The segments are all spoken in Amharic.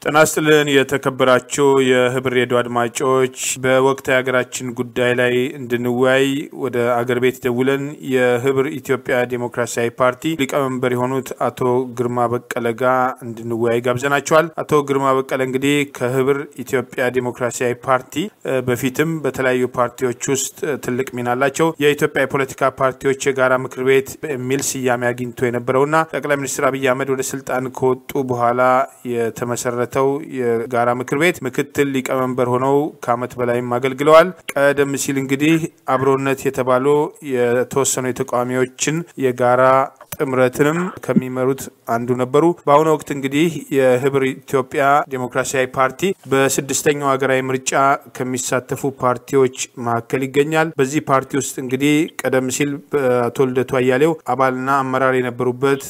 ጤና ይስጥልን የተከበራችሁ የህብር ሬዲዮ አድማጮች፣ በወቅታዊ ሀገራችን ጉዳይ ላይ እንድንወያይ ወደ አገር ቤት ደውለን የህብር ኢትዮጵያ ዴሞክራሲያዊ ፓርቲ ሊቀመንበር የሆኑት አቶ ግርማ በቀለ ጋር እንድንወያይ ጋብዘናቸዋል። አቶ ግርማ በቀለ እንግዲህ ከህብር ኢትዮጵያ ዴሞክራሲያዊ ፓርቲ በፊትም በተለያዩ ፓርቲዎች ውስጥ ትልቅ ሚና አላቸው። የኢትዮጵያ የፖለቲካ ፓርቲዎች የጋራ ምክር ቤት የሚል ስያሜ አግኝቶ የነበረውና ጠቅላይ ሚኒስትር አብይ አህመድ ወደ ስልጣን ከወጡ በኋላ የተመሰረተው የጋራ ምክር ቤት ምክትል ሊቀመንበር ሆነው ከዓመት በላይም አገልግለዋል። ቀደም ሲል እንግዲህ አብሮነት የተባሉ የተወሰኑ የተቃዋሚዎችን የጋራ ጥምረትንም ከሚመሩት አንዱ ነበሩ። በአሁኑ ወቅት እንግዲህ የህብር ኢትዮጵያ ዴሞክራሲያዊ ፓርቲ በስድስተኛው ሀገራዊ ምርጫ ከሚሳተፉ ፓርቲዎች መካከል ይገኛል። በዚህ ፓርቲ ውስጥ እንግዲህ ቀደም ሲል በአቶ ልደቱ አያሌው አባልና አመራር የነበሩበት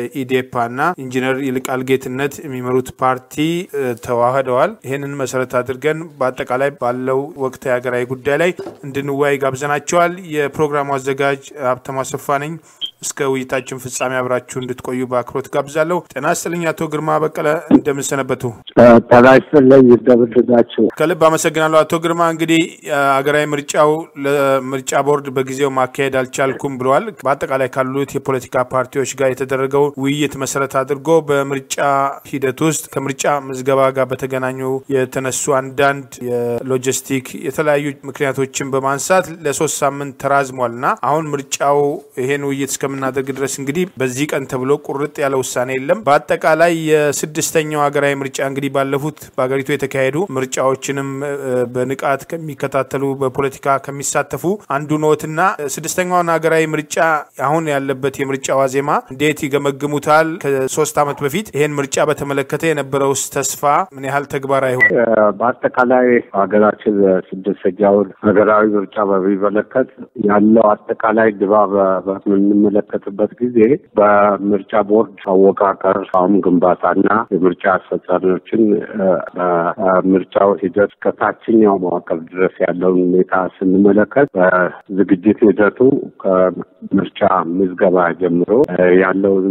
ኢዴፓና ኢንጂነር ይልቃል ጌትነት የሚመሩት ፓርቲ ተዋህደዋል። ይህንን መሰረት አድርገን በአጠቃላይ ባለው ወቅታዊ ሀገራዊ ጉዳይ ላይ እንድንወያይ ጋብዘናቸዋል። የፕሮግራሙ አዘጋጅ ሀብተማ አሰፋ ነኝ። እስከ ውይይታችን ፍጻሜ አብራችሁ እንድትቆዩ በአክብሮት ጋብዛለሁ። ጤና ይስጥልኝ አቶ ግርማ በቀለ እንደምንሰነበቱ። ጤና ይስጥልኝ እንደምንድናችሁ። ከልብ አመሰግናለሁ አቶ ግርማ። እንግዲህ ሀገራዊ ምርጫው ለምርጫ ቦርድ በጊዜው ማካሄድ አልቻልኩም ብለዋል። በአጠቃላይ ካሉት የፖለቲካ ፓርቲዎች ጋር የተደረገው ውይይት መሰረት አድርጎ በምርጫ ሂደት ውስጥ ከምርጫ ምዝገባ ጋር በተገናኙ የተነሱ አንዳንድ የሎጂስቲክ የተለያዩ ምክንያቶችን በማንሳት ለሶስት ሳምንት ተራዝሟል እና አሁን ምርጫው ይሄን ውይይት እስከምናደርግ ድረስ እንግዲህ በዚህ ቀን ተብሎ ቁርጥ ያለ ውሳኔ የለም። በአጠቃላይ የስድስተኛው ሀገራዊ ምርጫ እንግዲህ ባለፉት በሀገሪቱ የተካሄዱ ምርጫዎችንም በንቃት ከሚከታተሉ በፖለቲካ ከሚሳተፉ አንዱ ኖትና ስድስተኛውን ሀገራዊ ምርጫ አሁን ያለበት የምርጫ ዋዜማ እንዴት ይገመግሙታል? ከሶስት ዓመት በፊት ይሄን ምርጫ በተመለከተ የነበረውስ ተስፋ ምን ያህል ተግባራዊ ሆነ? በአጠቃላይ ሀገራችን ስድስተኛውን ሀገራዊ ምርጫ በሚመለከት ያለው አጠቃላይ ድባብ በምንመለከትበት ጊዜ በምርጫ ቦርድ አወቃቀር አሁን ግንባታና የምርጫ አስፈጻሚዎችን በምርጫው ሂደት ከታችኛው መዋቅር ድረስ ያለውን ሁኔታ ስንመለከት በዝግጅት ሂደቱ ከምርጫ ምዝገባ ጀምሮ ያለውን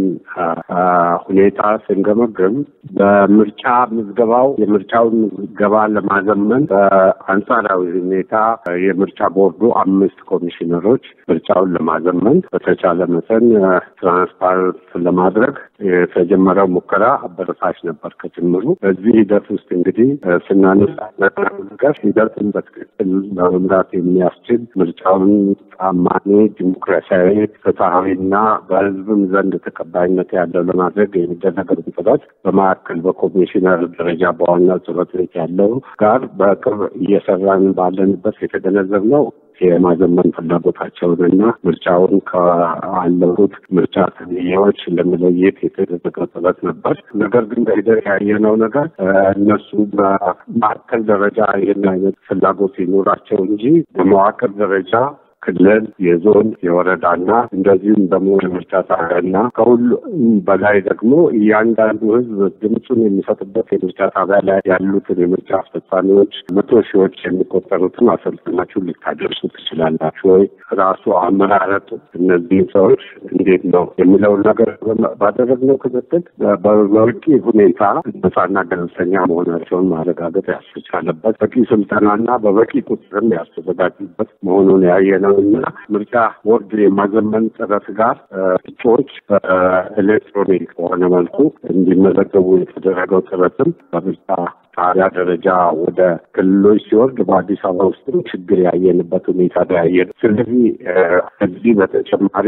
ሁኔታ ስንገመግም በምርጫ ምዝገባው የምርጫውን ምዝገባ ለማዘመን በአንጻራዊ ሁኔታ የምርጫ ቦርዱ አምስት ኮሚሽነሮች ምርጫውን ለማዘመን በተቻለ መጠን ትራንስፓረንት ለማድረግ የተጀመረው ሙከራ አበረታች ነበር ከጅምሩ። በዚህ ሂደት ውስጥ እንግዲህ ስናነሳ ነገር ሂደቱን በትክክል ለመምራት የሚያስችል ምርጫውን ታማኒ፣ ዲሞክራሲያዊ፣ ፍትሐዊና በሕዝብም ዘንድ ተቀባይነት ያለው ለማድረግ የሚደረገው ጥረት በማዕከል በኮሚሽነር ደረጃ በዋና ጽሕፈት ቤት ያለው ጋር በቅርብ እየሰራን ባለንበት የተገነዘብነው የማዘመን ፍላጎታቸውንና ምርጫውን ካለፉት ምርጫ ተብዬዎች ለመለየት የተደረገ ጥረት ነበር። ነገር ግን በሂደት ያየነው ነገር እነሱ በማዕከል ደረጃ ይህን አይነት ፍላጎት ይኖራቸው እንጂ በመዋቅር ደረጃ ክልል፣ የዞን፣ የወረዳና እንደዚሁም ደግሞ የምርጫ ጣቢያና ከሁሉም በላይ ደግሞ እያንዳንዱ ሕዝብ ድምፁን የሚሰጥበት የምርጫ ጣቢያ ላይ ያሉትን የምርጫ አስፈጻሚዎች መቶ ሺዎች የሚቆጠሩትን አሰልጥናችሁ ልታደርሱ ትችላላችሁ ወይ? ራሱ አመራረጡ እነዚህን ሰዎች እንዴት ነው የሚለውን ነገር ባደረግነው ክትትል በበቂ ሁኔታ ነፃና ገለልተኛ መሆናቸውን ማረጋገጥ ያስቻለበት በቂ ስልጠናና በበቂ ቁጥርም ያስተዘጋጁበት መሆኑን ያየነው እና ምርጫ ቦርድ የማዘመን ጥረት ጋር እጩዎች በኤሌክትሮኒክ በሆነ መልኩ እንዲመዘገቡ የተደረገው ጥረትም በምርጫ ጣቢያ ደረጃ ወደ ክልሎች ሲወርድ በአዲስ አበባ ውስጥም ችግር ያየንበት ሁኔታ ነው ያየነው። ስለዚህ ከዚህ በተጨማሪ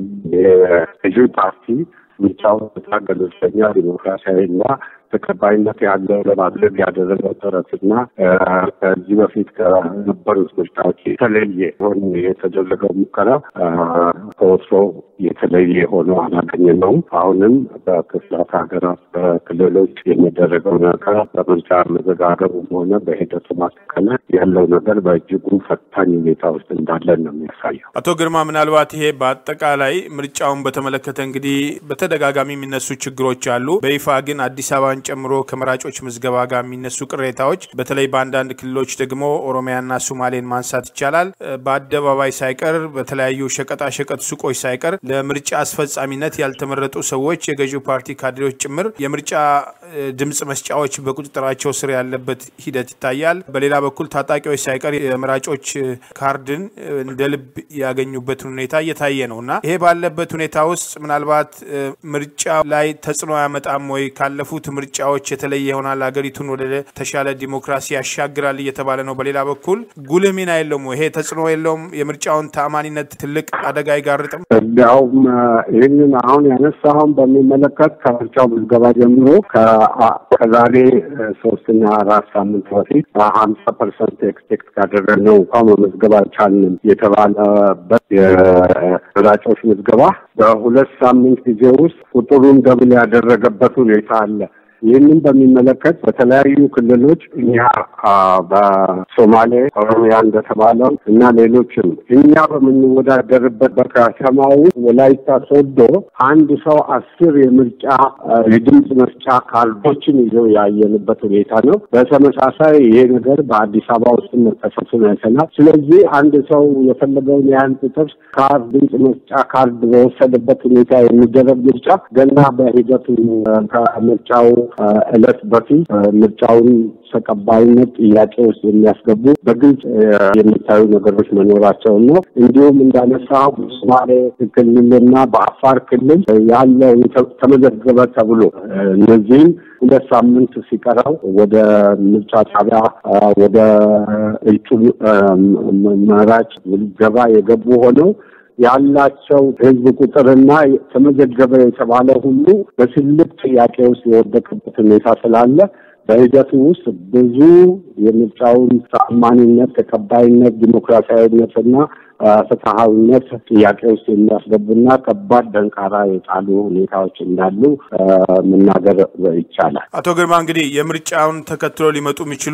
የገዢው ፓርቲ ምርጫውን በጣም ገለልተኛ ዲሞክራሲያዊ እና ተቀባይነት ያለው ለማድረግ ያደረገው ጥረትና ከዚህ በፊት ከነበሩት ምርጫዎች የተለየ ሆን የተደረገው ሙከራ ከወትሮ የተለየ ሆኖ አላገኘነውም። አሁንም በክፍላት ሀገራት በክልሎች የሚደረገው ነገር በምርጫ መዘጋገቡም ሆነ በሂደቱ ማስተካከል ያለው ነገር በእጅጉ ፈታኝ ሁኔታ ውስጥ እንዳለን ነው የሚያሳየው። አቶ ግርማ ምናልባት ይሄ በአጠቃላይ ምርጫውን በተመለከተ እንግዲህ በተደጋጋሚ የሚነሱ ችግሮች አሉ። በይፋ ግን አዲስ አበባ ጨምሮ ከመራጮች ምዝገባ ጋር የሚነሱ ቅሬታዎች በተለይ በአንዳንድ ክልሎች ደግሞ ኦሮሚያና ሱማሌን ማንሳት ይቻላል። በአደባባይ ሳይቀር በተለያዩ ሸቀጣሸቀጥ ሱቆች ሳይቀር ለምርጫ አስፈጻሚነት ያልተመረጡ ሰዎች የገዢው ፓርቲ ካድሬዎች ጭምር የምርጫ ድምፅ መስጫዎች በቁጥጥራቸው ስር ያለበት ሂደት ይታያል። በሌላ በኩል ታጣቂዎች ሳይቀር የመራጮች ካርድን እንደ ልብ ያገኙበትን ሁኔታ እየታየ ነው እና ይሄ ባለበት ሁኔታ ውስጥ ምናልባት ምርጫ ላይ ተጽዕኖ ያመጣም ወይ ካለፉት ምርጫዎች የተለየ ይሆናል፣ ሀገሪቱን ወደ ተሻለ ዲሞክራሲ ያሻግራል እየተባለ ነው። በሌላ በኩል ጉልህ ሚና የለውም። ይሄ ተጽዕኖ የለውም። የምርጫውን ተአማኒነት ትልቅ አደጋ አይጋርጥም። እንዲያውም ይህንን አሁን ያነሳውን በሚመለከት ከምርጫው ምዝገባ ጀምሮ ከዛሬ ሶስትና አራት ሳምንት በፊት ሀምሳ ፐርሰንት ኤክስፔክት ካደረግነው እንኳን መመዝገብ አልቻልንም የተባለበት የመራጮች ምዝገባ በሁለት ሳምንት ጊዜ ውስጥ ቁጥሩን ደብል ያደረገበት ሁኔታ አለ። ይህንን በሚመለከት በተለያዩ ክልሎች እኛ በሶማሌ፣ ኦሮሚያ እንደተባለው እና ሌሎችም እኛ በምንወዳደርበት በከተማው ወላይታ ሶዶ አንድ ሰው አስር የምርጫ የድምፅ መስጫ ካርዶችን ይዘው ያየንበት ሁኔታ ነው። በተመሳሳይ ይሄ ነገር በአዲስ አበባ ውስጥ መከሰቱን አይተናል። ስለዚህ አንድ ሰው የፈለገውን ያህል ቁጥር ካርድ ድምፅ መስጫ ካርድ በወሰደበት ሁኔታ የሚደረግ ምርጫ ገና በሂደቱ ከምርጫው እለት በፊት ምርጫውን ተቀባይነት ጥያቄ ውስጥ የሚያስገቡ በግልጽ የሚታዩ ነገሮች መኖራቸውን ነው። እንዲሁም እንዳነሳው በሶማሌ ክልልና በአፋር ክልል ያለው ተመዘገበ ተብሎ እነዚህም ሁለት ሳምንት ሲቀረው ወደ ምርጫ ጣቢያ ወደ እጩ መራጭ ምዝገባ የገቡ ሆነው ያላቸው ሕዝብ ቁጥርና ተመዘገበ የተባለ ሁሉ በትልቅ ጥያቄ ውስጥ የወደቀበት ሁኔታ ስላለ በሂደቱ ውስጥ ብዙ የምርጫውን ተአማኒነት፣ ተቀባይነት፣ ዲሞክራሲያዊነትና ፍትሐዊነት ጥያቄ ውስጥ የሚያስገቡና ከባድ ደንቃራ የጣሉ ሁኔታዎች እንዳሉ መናገር ይቻላል። አቶ ግርማ እንግዲህ የምርጫውን ተከትሎ ሊመጡ የሚችሉ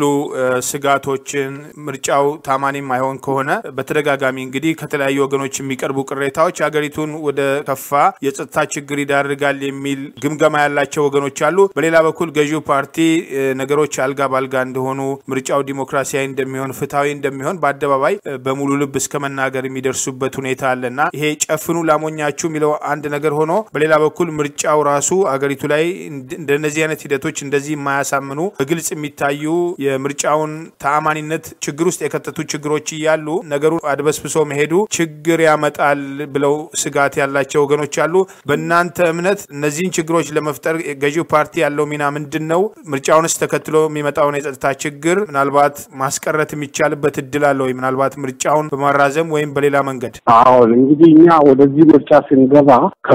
ስጋቶችን ምርጫው ታማኒ ማይሆን ከሆነ በተደጋጋሚ እንግዲህ ከተለያዩ ወገኖች የሚቀርቡ ቅሬታዎች ሀገሪቱን ወደ ከፋ የጸጥታ ችግር ይዳርጋል የሚል ግምገማ ያላቸው ወገኖች አሉ። በሌላ በኩል ገዢው ፓርቲ ነገሮች አልጋ ባልጋ እንደሆኑ ምርጫው ዲሞክራሲያዊ እንደሚሆን ፍትሐዊ እንደሚሆን በአደባባይ በሙሉ ልብ እስከ መናገር የሚደርሱበት ሁኔታ አለና ይሄ ጨፍኑ ላሞኛችሁ የሚለው አንድ ነገር ሆኖ በሌላ በኩል ምርጫው ራሱ አገሪቱ ላይ እንደነዚህ አይነት ሂደቶች እንደዚህ የማያሳምኑ በግልጽ የሚታዩ የምርጫውን ተአማኒነት ችግር ውስጥ የከተቱ ችግሮች እያሉ ነገሩ አድበስብሶ መሄዱ ችግር ያመጣል ብለው ስጋት ያላቸው ወገኖች አሉ። በእናንተ እምነት እነዚህን ችግሮች ለመፍጠር ገዢው ፓርቲ ያለው ሚና ምንድን ነው? ምርጫውንስ ተከትሎ የሚመጣውን የጸጥታ ችግር ምናልባት ማስቀረት የሚቻልበት እድል አለ ወይ? ምናልባት ምርጫውን በማራዘም ወይም በሌላ መንገድ? አሁን እንግዲህ እኛ ወደዚህ ምርጫ ስንገባ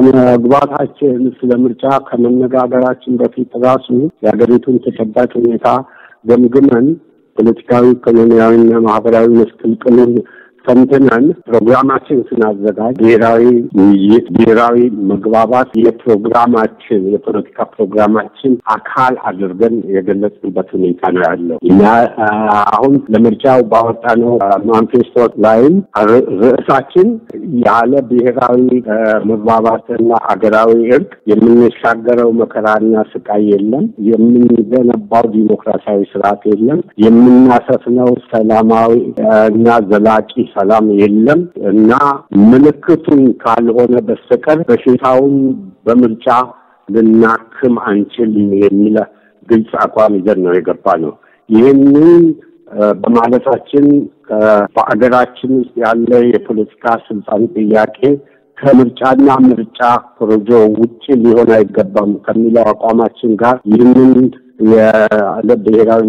ከመግባታችን ስለ ምርጫ ከመነጋገራችን በፊት ራሱ የሀገሪቱን ተጨባጭ ሁኔታ ገምግመን ፖለቲካዊ፣ ኢኮኖሚያዊና ማህበራዊ መስቅልቅሉን ሰምተናል። ፕሮግራማችን ስናዘጋጅ ብሔራዊ ውይይት፣ ብሔራዊ መግባባት የፕሮግራማችን የፖለቲካ ፕሮግራማችን አካል አድርገን የገለጽንበት ሁኔታ ነው ያለው እና አሁን ለምርጫው ባወጣነው ማኒፌስቶ ላይም ርዕሳችን ያለ ብሔራዊ መግባባትና አገራዊ እርቅ የምንሻገረው መከራና ስቃይ የለም፣ የምንገነባው ዲሞክራሲያዊ ስርዓት የለም፣ የምናሰፍነው ሰላማዊ እና ዘላቂ ሰላም የለም እና ምልክቱን ካልሆነ በስተቀር በሽታውን በምርጫ ልናክም አንችልም የሚል ግልጽ አቋም ይዘን ነው የገባ ነው። ይህንን በማለታችን በአገራችን ውስጥ ያለ የፖለቲካ ስልጣን ጥያቄ ከምርጫና ምርጫ ኮረጆ ውጭ ሊሆን አይገባም ከሚለው አቋማችን ጋር ይህንን ያለ ብሔራዊ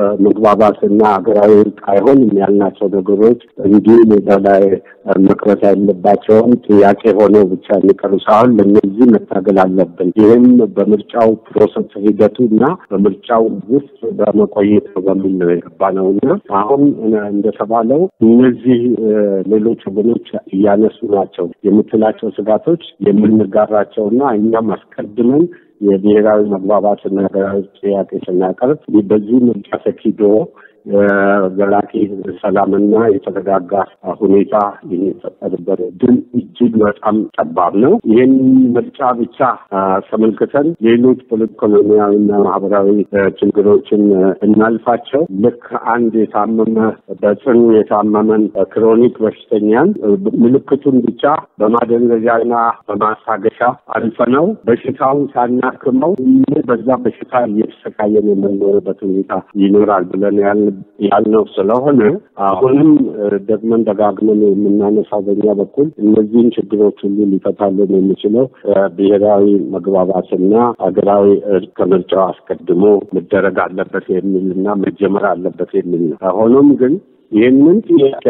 መግባባትና ሀገራዊ እርቅ አይሆንም ያልናቸው ነገሮች እንዲሁ ሜዳ ላይ መቅረት ያለባቸውን ጥያቄ ሆነው ብቻ የሚቀሩ ሳይሆን ለእነዚህ መታገል አለብን። ይህም በምርጫው ፕሮሰስ ሂደቱ እና በምርጫው ውስጥ በመቆየት ነው በሚል ነው የገባ ነው እና አሁን እንደተባለው እነዚህ ሌሎች ወገኖች እያነሱ ናቸው የምትላቸው ስጋቶች የምንጋራቸውና እኛም አስቀድመን የብሔራዊ መግባባትና ሀገራዊ ጥያቄ ስናቀርብ በዚህ ምርጫ ተኪዶ ዘላቂ ሰላምና የተረጋጋ ሁኔታ የሚፈጠርበት እድል እጅግ በጣም ጠባብ ነው። ይህን ምርጫ ብቻ ተመልክተን ሌሎች ኢኮኖሚያዊና ማህበራዊ ችግሮችን እናልፋቸው። ልክ አንድ የታመመ በጽኑ የታመመን ክሮኒክ በሽተኛን ምልክቱን ብቻ በማደንዘዣና በማስታገሻ አልፈነው በሽታውን ሳናክመው በዛ በሽታ እየተሰቃየን የምንኖርበት ሁኔታ ይኖራል ብለን ያልነው ስለሆነ አሁንም ደግመን ደጋግመን የምናነሳው በኛ በኩል እነዚህን ችግሮች ሁሉ ሊፈታልን የሚችለው ብሔራዊ መግባባትና ሀገራዊ እርቅ ከምርጫው አስቀድሞ መደረግ አለበት የሚል እና መጀመር አለበት የሚል ነው። ሆኖም ግን ይህንን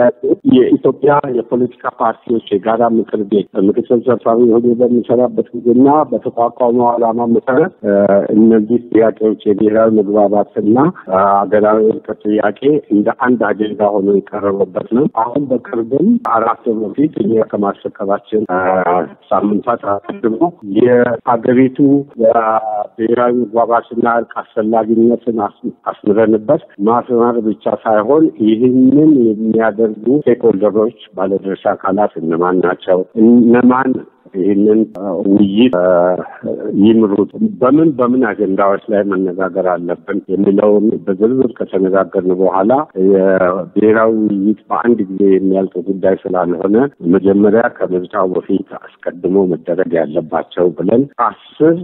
የኢትዮጵያ የፖለቲካ ፓርቲዎች የጋራ ምክር ቤት ምክትል ሰብሳቢ ሆኜ በሚሰራበት ጊዜና በተቋቋመው ዓላማ መሰረት እነዚህ ጥያቄዎች የብሔራዊ መግባባትና ሀገራዊ እርቅ ጥያቄ እንደ አንድ አጀንዳ ሆኖ የቀረበበት ነው። አሁን በቅርብም አራት በፊት እኛ ከማስረከባችን ሳምንታት አስቀድሞ የሀገሪቱ ብሔራዊ መግባባትና እርቅ አስፈላጊነትን አስምረንበት ማስመር ብቻ ሳይሆን ይህን ይህንን የሚያደርጉ ስቴክሆልደሮች ባለድርሻ አካላት እነማን ናቸው? እነማን ይህንን ውይይት ይምሩት? በምን በምን አጀንዳዎች ላይ መነጋገር አለብን የሚለውን በዝርዝር ከተነጋገርን በኋላ የብሔራዊ ውይይት በአንድ ጊዜ የሚያልቅ ጉዳይ ስላልሆነ መጀመሪያ ከምርጫው በፊት አስቀድሞ መደረግ ያለባቸው ብለን አስር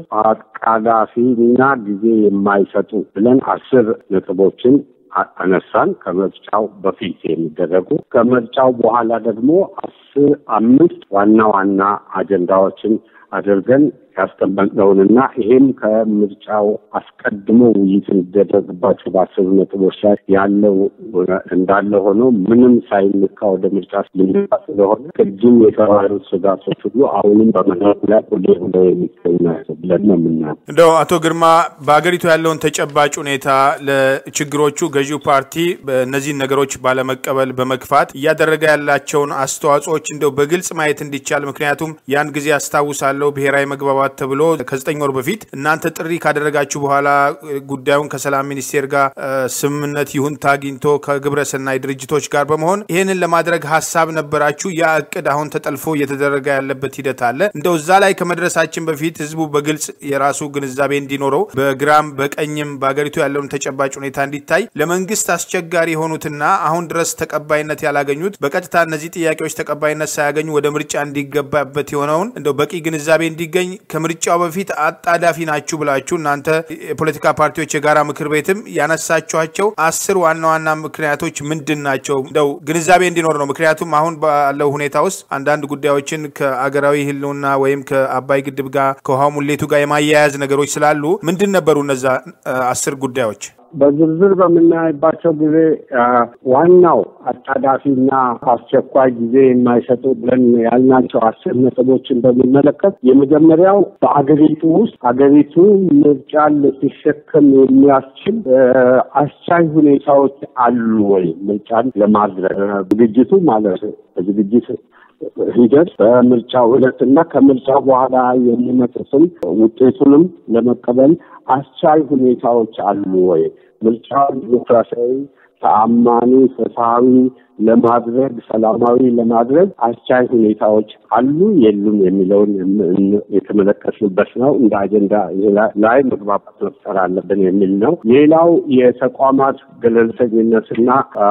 አቃላፊና ጊዜ የማይሰጡ ብለን አስር ነጥቦችን አነሳን። ከምርጫው በፊት የሚደረጉ ከምርጫው በኋላ ደግሞ አስር አምስት ዋና ዋና አጀንዳዎችን አድርገን ያስቀመጥነውንና ይሄም ከምርጫው አስቀድሞ ውይይት እንዲደረግባቸው በአስሩ ነጥቦች ላይ ያለው እንዳለ ሆኖ ምንም ሳይነካ ወደ ምርጫ ልንገባ ስለሆነ ቅድም የተባሉት ስጋቶች ሁሉ አሁንም በመድረኩ ላይ ሁሌ ሁሌ የሚገኙ ናቸው ብለን ነው የምናየው። እንደው አቶ ግርማ በሀገሪቱ ያለውን ተጨባጭ ሁኔታ ለችግሮቹ ገዢው ፓርቲ እነዚህን ነገሮች ባለመቀበል በመግፋት እያደረገ ያላቸውን አስተዋጽኦዎች እንደው በግልጽ ማየት እንዲቻል ምክንያቱም ያን ጊዜ አስታውሳለሁ ብሔራዊ መግባባት ተብሎ ከዘጠኝ ወር በፊት እናንተ ጥሪ ካደረጋችሁ በኋላ ጉዳዩን ከሰላም ሚኒስቴር ጋር ስምምነት ይሁንታ አግኝቶ ከግብረ ሰናይ ድርጅቶች ጋር በመሆን ይህንን ለማድረግ ሀሳብ ነበራችሁ። ያ እቅድ አሁን ተጠልፎ እየተደረገ ያለበት ሂደት አለ። እንደው እዛ ላይ ከመድረሳችን በፊት ህዝቡ በግልጽ የራሱ ግንዛቤ እንዲኖረው በግራም በቀኝም በሀገሪቱ ያለውን ተጨባጭ ሁኔታ እንዲታይ ለመንግስት አስቸጋሪ የሆኑትና አሁን ድረስ ተቀባይነት ያላገኙት በቀጥታ እነዚህ ጥያቄዎች ተቀባይነት ሳያገኙ ወደ ምርጫ እንዲገባበት የሆነውን እንደው በቂ ግንዛቤ እንዲገኝ ከምርጫው በፊት አጣዳፊ ናችሁ ብላችሁ እናንተ የፖለቲካ ፓርቲዎች የጋራ ምክር ቤትም ያነሳችኋቸው አስር ዋና ዋና ምክንያቶች ምንድን ናቸው? እንደው ግንዛቤ እንዲኖር ነው። ምክንያቱም አሁን ባለው ሁኔታ ውስጥ አንዳንድ ጉዳዮችን ከአገራዊ ህልውና ወይም ከአባይ ግድብ ጋር ከውሃ ሙሌቱ ጋር የማያያዝ ነገሮች ስላሉ ምንድን ነበሩ እነዛ አስር ጉዳዮች? በዝርዝር በምናይባቸው ጊዜ ዋናው አጣዳፊና አስቸኳይ ጊዜ የማይሰጡ ብለን ያልናቸው አስር ነጥቦችን በሚመለከት የመጀመሪያው በአገሪቱ ውስጥ አገሪቱ ምርጫን ልትሸከም የሚያስችል አስቻይ ሁኔታዎች አሉ ወይ? ምርጫን ለማድረግ ዝግጅቱ ማለት በዝግጅት ሂደት በምርጫው ዕለትና ከምርጫው በኋላ የሚመጡትን ውጤቱንም ለመቀበል አስቻይ ሁኔታዎች አሉ ወይ? ምርጫውን ዲሞክራሲያዊ፣ ተአማኒ፣ ፍትሐዊ ለማድረግ ሰላማዊ ለማድረግ አስቻይ ሁኔታዎች አሉ የሉም የሚለውን የተመለከትንበት ነው። እንደ አጀንዳ ላይ መግባባት መፍጠር አለብን የሚል ነው። ሌላው የተቋማት ገለልተኝነትና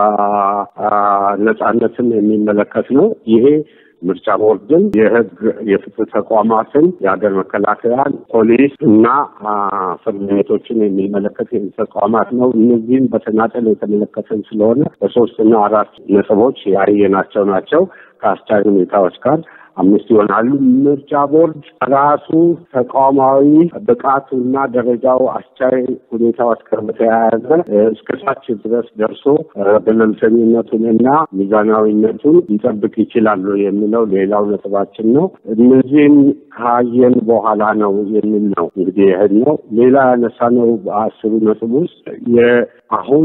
ነጻነትን የሚመለከት ነው። ይሄ ምርጫ ቦርድን፣ የህግ የፍትህ ተቋማትን፣ የሀገር መከላከያን፣ ፖሊስ እና ፍርድ ቤቶችን የሚመለከት ተቋማት ነው። እነዚህም በተናጠል የተመለከትን ስለሆነ በሶስትና አራት ነጥቦች ያየናቸው ናቸው ከአስቻይ ሁኔታዎች ጋር አምስት ይሆናሉ። ምርጫ ቦርድ ራሱ ተቋማዊ ብቃቱና ደረጃው አስቻይ ሁኔታዎች ጋር በተያያዘ እስከ ታች ድረስ ደርሶ ገለልተኝነቱንና ሚዛናዊነቱን ሊጠብቅ ይችላሉ የሚለው ሌላው ነጥባችን ነው። እነዚህም ካየን በኋላ ነው የሚል ነው እንግዲህ ይህን ነው። ሌላ ያነሳነው በአስሩ ነጥብ ውስጥ አሁን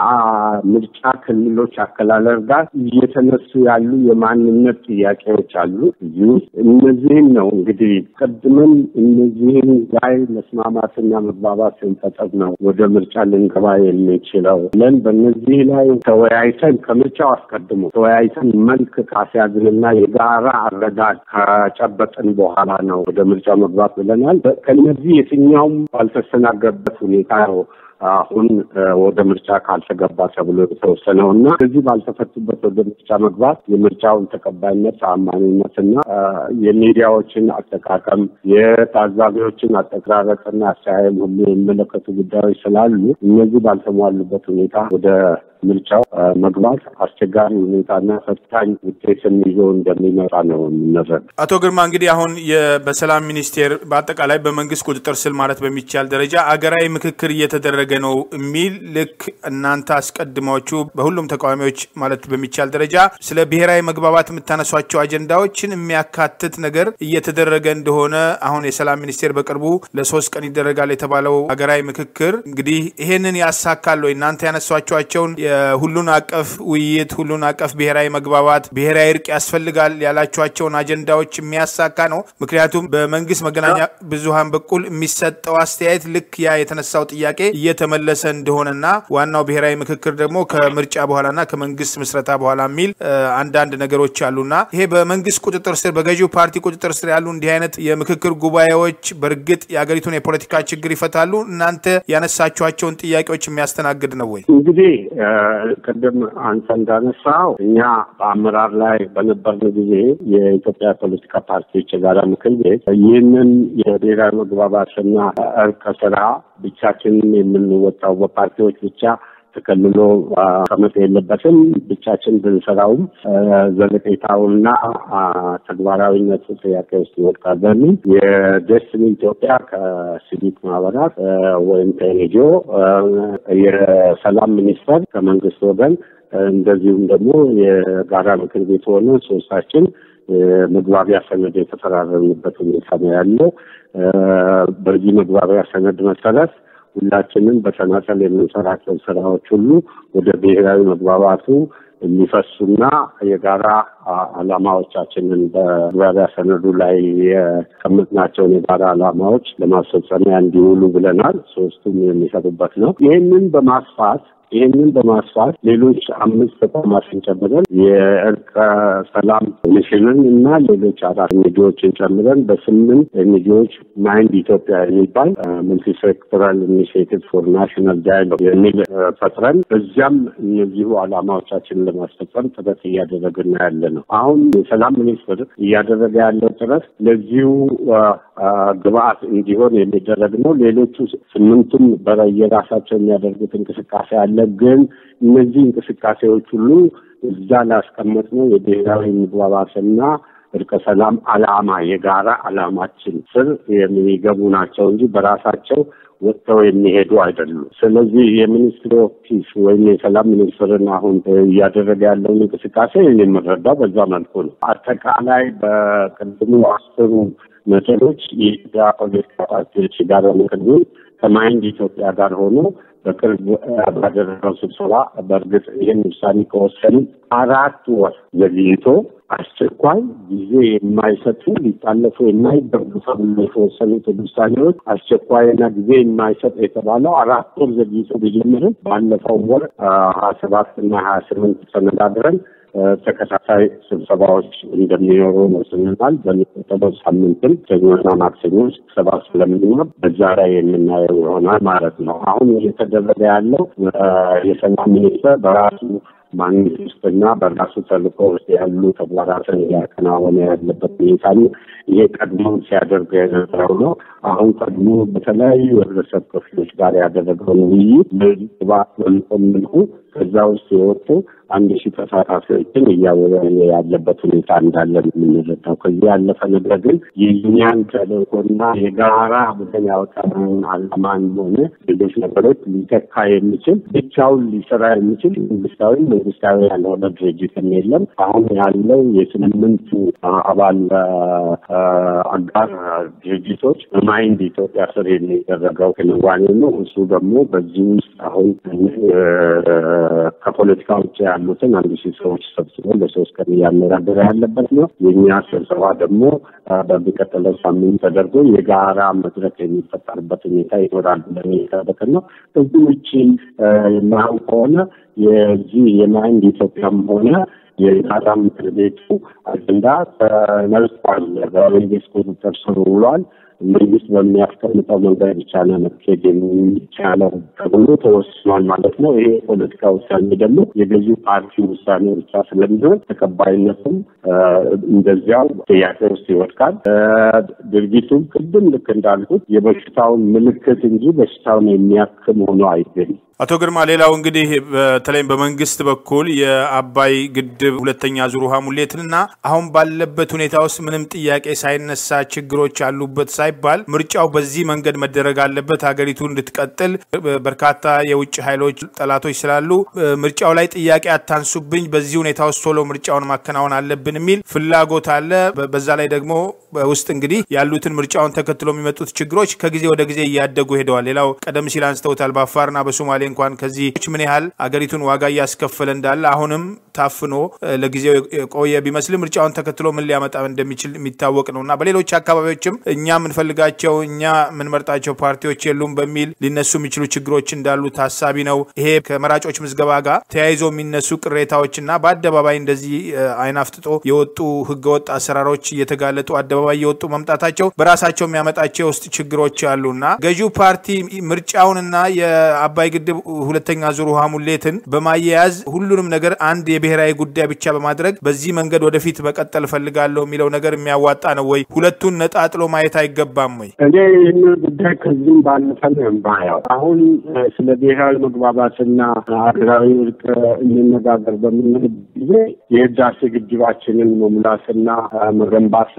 ከምርጫ ክልሎች አከላለል ጋር እየተነሱ ያሉ የማንነት ጥያቄዎች አሉ እዚህ ውስጥ እነዚህም ነው እንግዲህ ቀድመን እነዚህን ላይ መስማማትና መግባባት ስንፈጠር ነው ወደ ምርጫ ልንገባ የሚችለው ብለን በእነዚህ ላይ ተወያይተን ከምርጫው አስቀድሞ ተወያይተን መልክ ካስያዝንና የጋራ አረዳድ ከጨበጥን በኋላ ነው ወደ ምርጫ መግባት ብለናል። ከእነዚህ የትኛውም ባልተስተናገበት ሁኔታ ነው አሁን ወደ ምርጫ ካልተገባ ተብሎ የተወሰነው እና እዚህ ባልተፈቱበት ወደ ምርጫ መግባት የምርጫውን ተቀባይነት፣ ተአማኒነትና የሚዲያዎችን አጠቃቀም፣ የታዛቢዎችን አጠቃረጥና አስተያየም ሁሉ የሚመለከቱ ጉዳዮች ስላሉ እነዚህ ባልተሟሉበት ሁኔታ ወደ ምርጫው መግባት አስቸጋሪ ሁኔታና ፈታኝ ውጤትን ይዞ እንደሚመጣ ነው የምንረዳ። አቶ ግርማ እንግዲህ አሁን በሰላም ሚኒስቴር በአጠቃላይ በመንግስት ቁጥጥር ስር ማለት በሚቻል ደረጃ አገራዊ ምክክር እየተደረገ ነው የሚል ልክ እናንተ አስቀድማችሁ በሁሉም ተቃዋሚዎች ማለት በሚቻል ደረጃ ስለ ብሔራዊ መግባባት የምታነሷቸው አጀንዳዎችን የሚያካትት ነገር እየተደረገ እንደሆነ አሁን የሰላም ሚኒስቴር በቅርቡ ለሶስት ቀን ይደረጋል የተባለው ሀገራዊ ምክክር እንግዲህ ይሄንን ያሳካል ወይ? እናንተ ያነሷቸዋቸውን የሁሉን አቀፍ ውይይት፣ ሁሉን አቀፍ ብሔራዊ መግባባት፣ ብሔራዊ እርቅ ያስፈልጋል ያላቸዋቸውን አጀንዳዎች የሚያሳካ ነው? ምክንያቱም በመንግስት መገናኛ ብዙሃን በኩል የሚሰጠው አስተያየት ልክ ያ የተነሳው ጥያቄ እየተመለሰ እንደሆነና ዋናው ብሔራዊ ምክክር ደግሞ ከምርጫ በኋላና ከመንግስት ምስረታ በኋላ የሚል አንዳንድ ነገሮች አሉና ይሄ በመንግስት ቁጥጥር ስር በገዢው ፓርቲ ቁጥጥር ስር ያሉ እንዲህ አይነት የምክክር ጉባኤዎች በእርግጥ የሀገሪቱን የፖለቲካ ችግር ይፈታሉ? እናንተ ያነሳችኋቸውን ጥያቄዎች የሚያስተናግድ ነው ወይ? እንግዲህ ቅድም አንተ እንዳነሳው እኛ በአመራር ላይ በነበርን ጊዜ የኢትዮጵያ ፖለቲካ ፓርቲዎች የጋራ ምክር ቤት ይህንን የብሔራዊ መግባባትና እርቀ ስራ ብቻችንን የምንወጣው በፓርቲዎች ብቻ ተከልሎ መቀመጥ የለበትም። ብቻችን ብንሰራውም ዘለቄታውና ተግባራዊነቱ ጥያቄ ውስጥ ይወድቃል በሚል የደስትኒ ኢትዮጵያ ከሲቪክ ማህበራት ወይም ከኤንጂኦ የሰላም ሚኒስቴር ከመንግስት ወገን እንደዚሁም ደግሞ የጋራ ምክር ቤት ሆነ ሶስታችን መግባቢያ ሰነድ የተፈራረምንበት ሁኔታ ነው ያለው። በዚህ መግባቢያ ሰነድ መሰረት ሁላችንም በተናጠል የምንሰራቸው ስራዎች ሁሉ ወደ ብሔራዊ መግባባቱ የሚፈሱና የጋራ ዓላማዎቻችንን በመግባቢያ ሰነዱ ላይ የቀመጥናቸውን የጋራ ዓላማዎች ለማስፈጸሚያ እንዲውሉ ብለናል። ሶስቱም የሚሰሩበት ነው። ይህንን በማስፋት ይህንን በማስፋት ሌሎች አምስት ተቋማትን ጨምረን የእርቀ ሰላም ኮሚሽንን እና ሌሎች አራት ኤንጂኦዎችን ጨምረን በስምንት ኤንጂኦዎች ማይንድ ኢትዮጵያ የሚባል ሙልቲሴክተራል ኢኒሽቲቭ ፎር ናሽናል ዳያሎግ የሚል ፈጥረን በዚያም እነዚሁ ዓላማዎቻችንን ለማስፈጸም ጥረት እያደረግን ያለ ነው። አሁን የሰላም ሚኒስትር እያደረገ ያለው ጥረት ለዚሁ ግብአት እንዲሆን የሚደረግ ነው። ሌሎቹ ስምንቱም በየራሳቸው የሚያደርጉት እንቅስቃሴ አለ። ግን እነዚህ እንቅስቃሴዎች ሁሉ እዛ ላስቀመጥ ነው የብሔራዊ መግባባትና እርቀ ሰላም ዓላማ የጋራ ዓላማችን ስር የሚገቡ ናቸው እንጂ በራሳቸው ወጥተው የሚሄዱ አይደሉም። ስለዚህ የሚኒስትሪ ኦፍ ፒስ ወይም የሰላም ሚኒስትርን አሁን እያደረገ ያለውን እንቅስቃሴ የምንረዳው በዛ መልኩ ነው። አጠቃላይ በቅድሙ አስሩ ነጥቦች የኢትዮጵያ ፖለቲካ ፓርቲዎች ጋር ምክር ቤት ከማይንድ ኢትዮጵያ ጋር ሆኖ በቅርብ ባደረገው ስብሰባ በእርግጥ ይህን ውሳኔ ከወሰኑ አራት ወር ዘግይቶ አስቸኳይ ጊዜ የማይሰጡ ሊታለፉ የማይገቡ ተብሎ የተወሰኑት ውሳኔዎች አስቸኳይና ጊዜ የማይሰጥ የተባለው አራት ወር ዘግይቶ ቢጀምርም ባለፈው ወር ሀያ ሰባት እና ሀያ ስምንት ተነጋግረን ተከታታይ ስብሰባዎች እንደሚኖሩ ወስነናል። በሚቀጥለው ሳምንትም ሰኞና ማክሰኞ ስብሰባ ስለምንኖር በዛ ላይ የምናየው ይሆናል ማለት ነው። አሁን እየተደረገ ያለው የሰላም ሚኒስቴር በራሱ ማግኘት ውስጥና በራሱ ተልእኮ ውስጥ ያሉ ተግባራትን እያከናወነ ያለበት ሁኔታ ነው። ይሄ ቀድሞ ሲያደርግ የነበረው ነው። አሁን ቀድሞ በተለያዩ የህብረተሰብ ክፍሎች ጋር ያደረገውን ውይይት ግባት በሚቆም መልኩ ከዛ ውስጥ የወጡ አንድ ሺህ ተሳታፊዎችን እያወያየ ያለበት ሁኔታ እንዳለ የምንረዳው። ከዚህ ያለፈ ነገር ግን የዩኒያን ተልእኮና የጋራ ብለን ያወጣነውን አላማን ሆነ ሌሎች ነገሮች ሊተካ የሚችል ብቻውን ሊሰራ የሚችል መንግስታዊ መንግስታዊ ያልሆነ ድርጅትም የለም። አሁን ያለው የስምንቱ አባል አጋር ድርጅቶች በማይንድ ኢትዮጵያ ስር የሚደረገው ክንዋኔ ነው። እሱ ደግሞ በዚህ ውስጥ አሁን ከፖለቲካ ውጭ ያሉትን አንድ ሺህ ሰዎች ሰብስቦ ለሶስት ቀን እያነጋገረ ያለበት ነው። የእኛ ስብሰባ ደግሞ በሚቀጥለው ሳምንት ተደርጎ የጋራ መድረክ የሚፈጠርበት ሁኔታ ይኖራል ብለን እየጠበቅን ነው። ከዚህ ውጭ የማይሆን ከሆነ የዚህ የማይንድ ኢትዮጵያም ሆነ የጋራ ምክር ቤቱ አጀንዳ ተነስቷል። በመንግስት ቁጥጥር ስር ውሏል። መንግስት በሚያስቀምጠው መንገድ ብቻ ነው መካሄድ የሚቻለው ተብሎ ተወስኗል ማለት ነው። ይሄ የፖለቲካ ውሳኔ ደግሞ የገዢው ፓርቲ ውሳኔ ብቻ ስለሚሆን ተቀባይነቱም እንደዚያው ጥያቄ ውስጥ ይወድቃል። ድርጊቱም ቅድም ልክ እንዳልኩት የበሽታውን ምልክት እንጂ በሽታውን የሚያክም ሆኖ አይገኝም። አቶ ግርማ፣ ሌላው እንግዲህ በተለይም በመንግስት በኩል የአባይ ግድብ ሁለተኛ ዙር ውሃ ሙሌትንና አሁን ባለበት ሁኔታ ውስጥ ምንም ጥያቄ ሳይነሳ ችግሮች አሉበት ሳይባል ምርጫው በዚህ መንገድ መደረግ አለበት፣ ሀገሪቱ እንድትቀጥል በርካታ የውጭ ኃይሎች ጠላቶች ስላሉ ምርጫው ላይ ጥያቄ አታንሱብኝ፣ በዚህ ሁኔታ ውስጥ ቶሎ ምርጫውን ማከናወን አለብን የሚል ፍላጎት አለ። በዛ ላይ ደግሞ በውስጥ እንግዲህ ያሉትን ምርጫውን ተከትሎ የሚመጡት ችግሮች ከጊዜ ወደ ጊዜ እያደጉ ሄደዋል። ሌላው ቀደም ሲል አንስተውታል። በአፋርና በሶማሌ እንኳን ከዚህ ምን ያህል አገሪቱን ዋጋ እያስከፈለ እንዳለ አሁንም ታፍኖ ለጊዜው የቆየ ቢመስልም ምርጫውን ተከትሎ ምን ሊያመጣ እንደሚችል የሚታወቅ ነው እና በሌሎች አካባቢዎችም እኛ የምንፈልጋቸው እኛ የምንመርጣቸው ፓርቲዎች የሉም በሚል ሊነሱ የሚችሉ ችግሮች እንዳሉ ታሳቢ ነው። ይሄ ከመራጮች ምዝገባ ጋር ተያይዞ የሚነሱ ቅሬታዎችና በአደባባይ እንደዚህ አይን አፍጥጦ የወጡ ህገወጥ አሰራሮች እየተጋለጡ አደባባይ የወጡ መምጣታቸው በራሳቸው የሚያመጣቸው የውስጥ ችግሮች አሉና ገዢው ፓርቲ ምርጫውንና የአባይ ግድብ ሁለተኛ ዙር ውሃ ሙሌትን በማያያዝ ሁሉንም ነገር አንድ የብሔራዊ ጉዳይ ብቻ በማድረግ በዚህ መንገድ ወደፊት መቀጠል እፈልጋለሁ የሚለው ነገር የሚያዋጣ ነው ወይ? ሁለቱን ነጣጥሎ ማየት አይገባም ወይ? እኔ ይህንን ጉዳይ ከዚህም ባለፈ ነው የማየው። አሁን ስለ ብሔራዊ መግባባትና ሀገራዊ እርቅ እንነጋገር በምንል ጊዜ የህዳሴ ግድባችንን መሙላትና መገንባት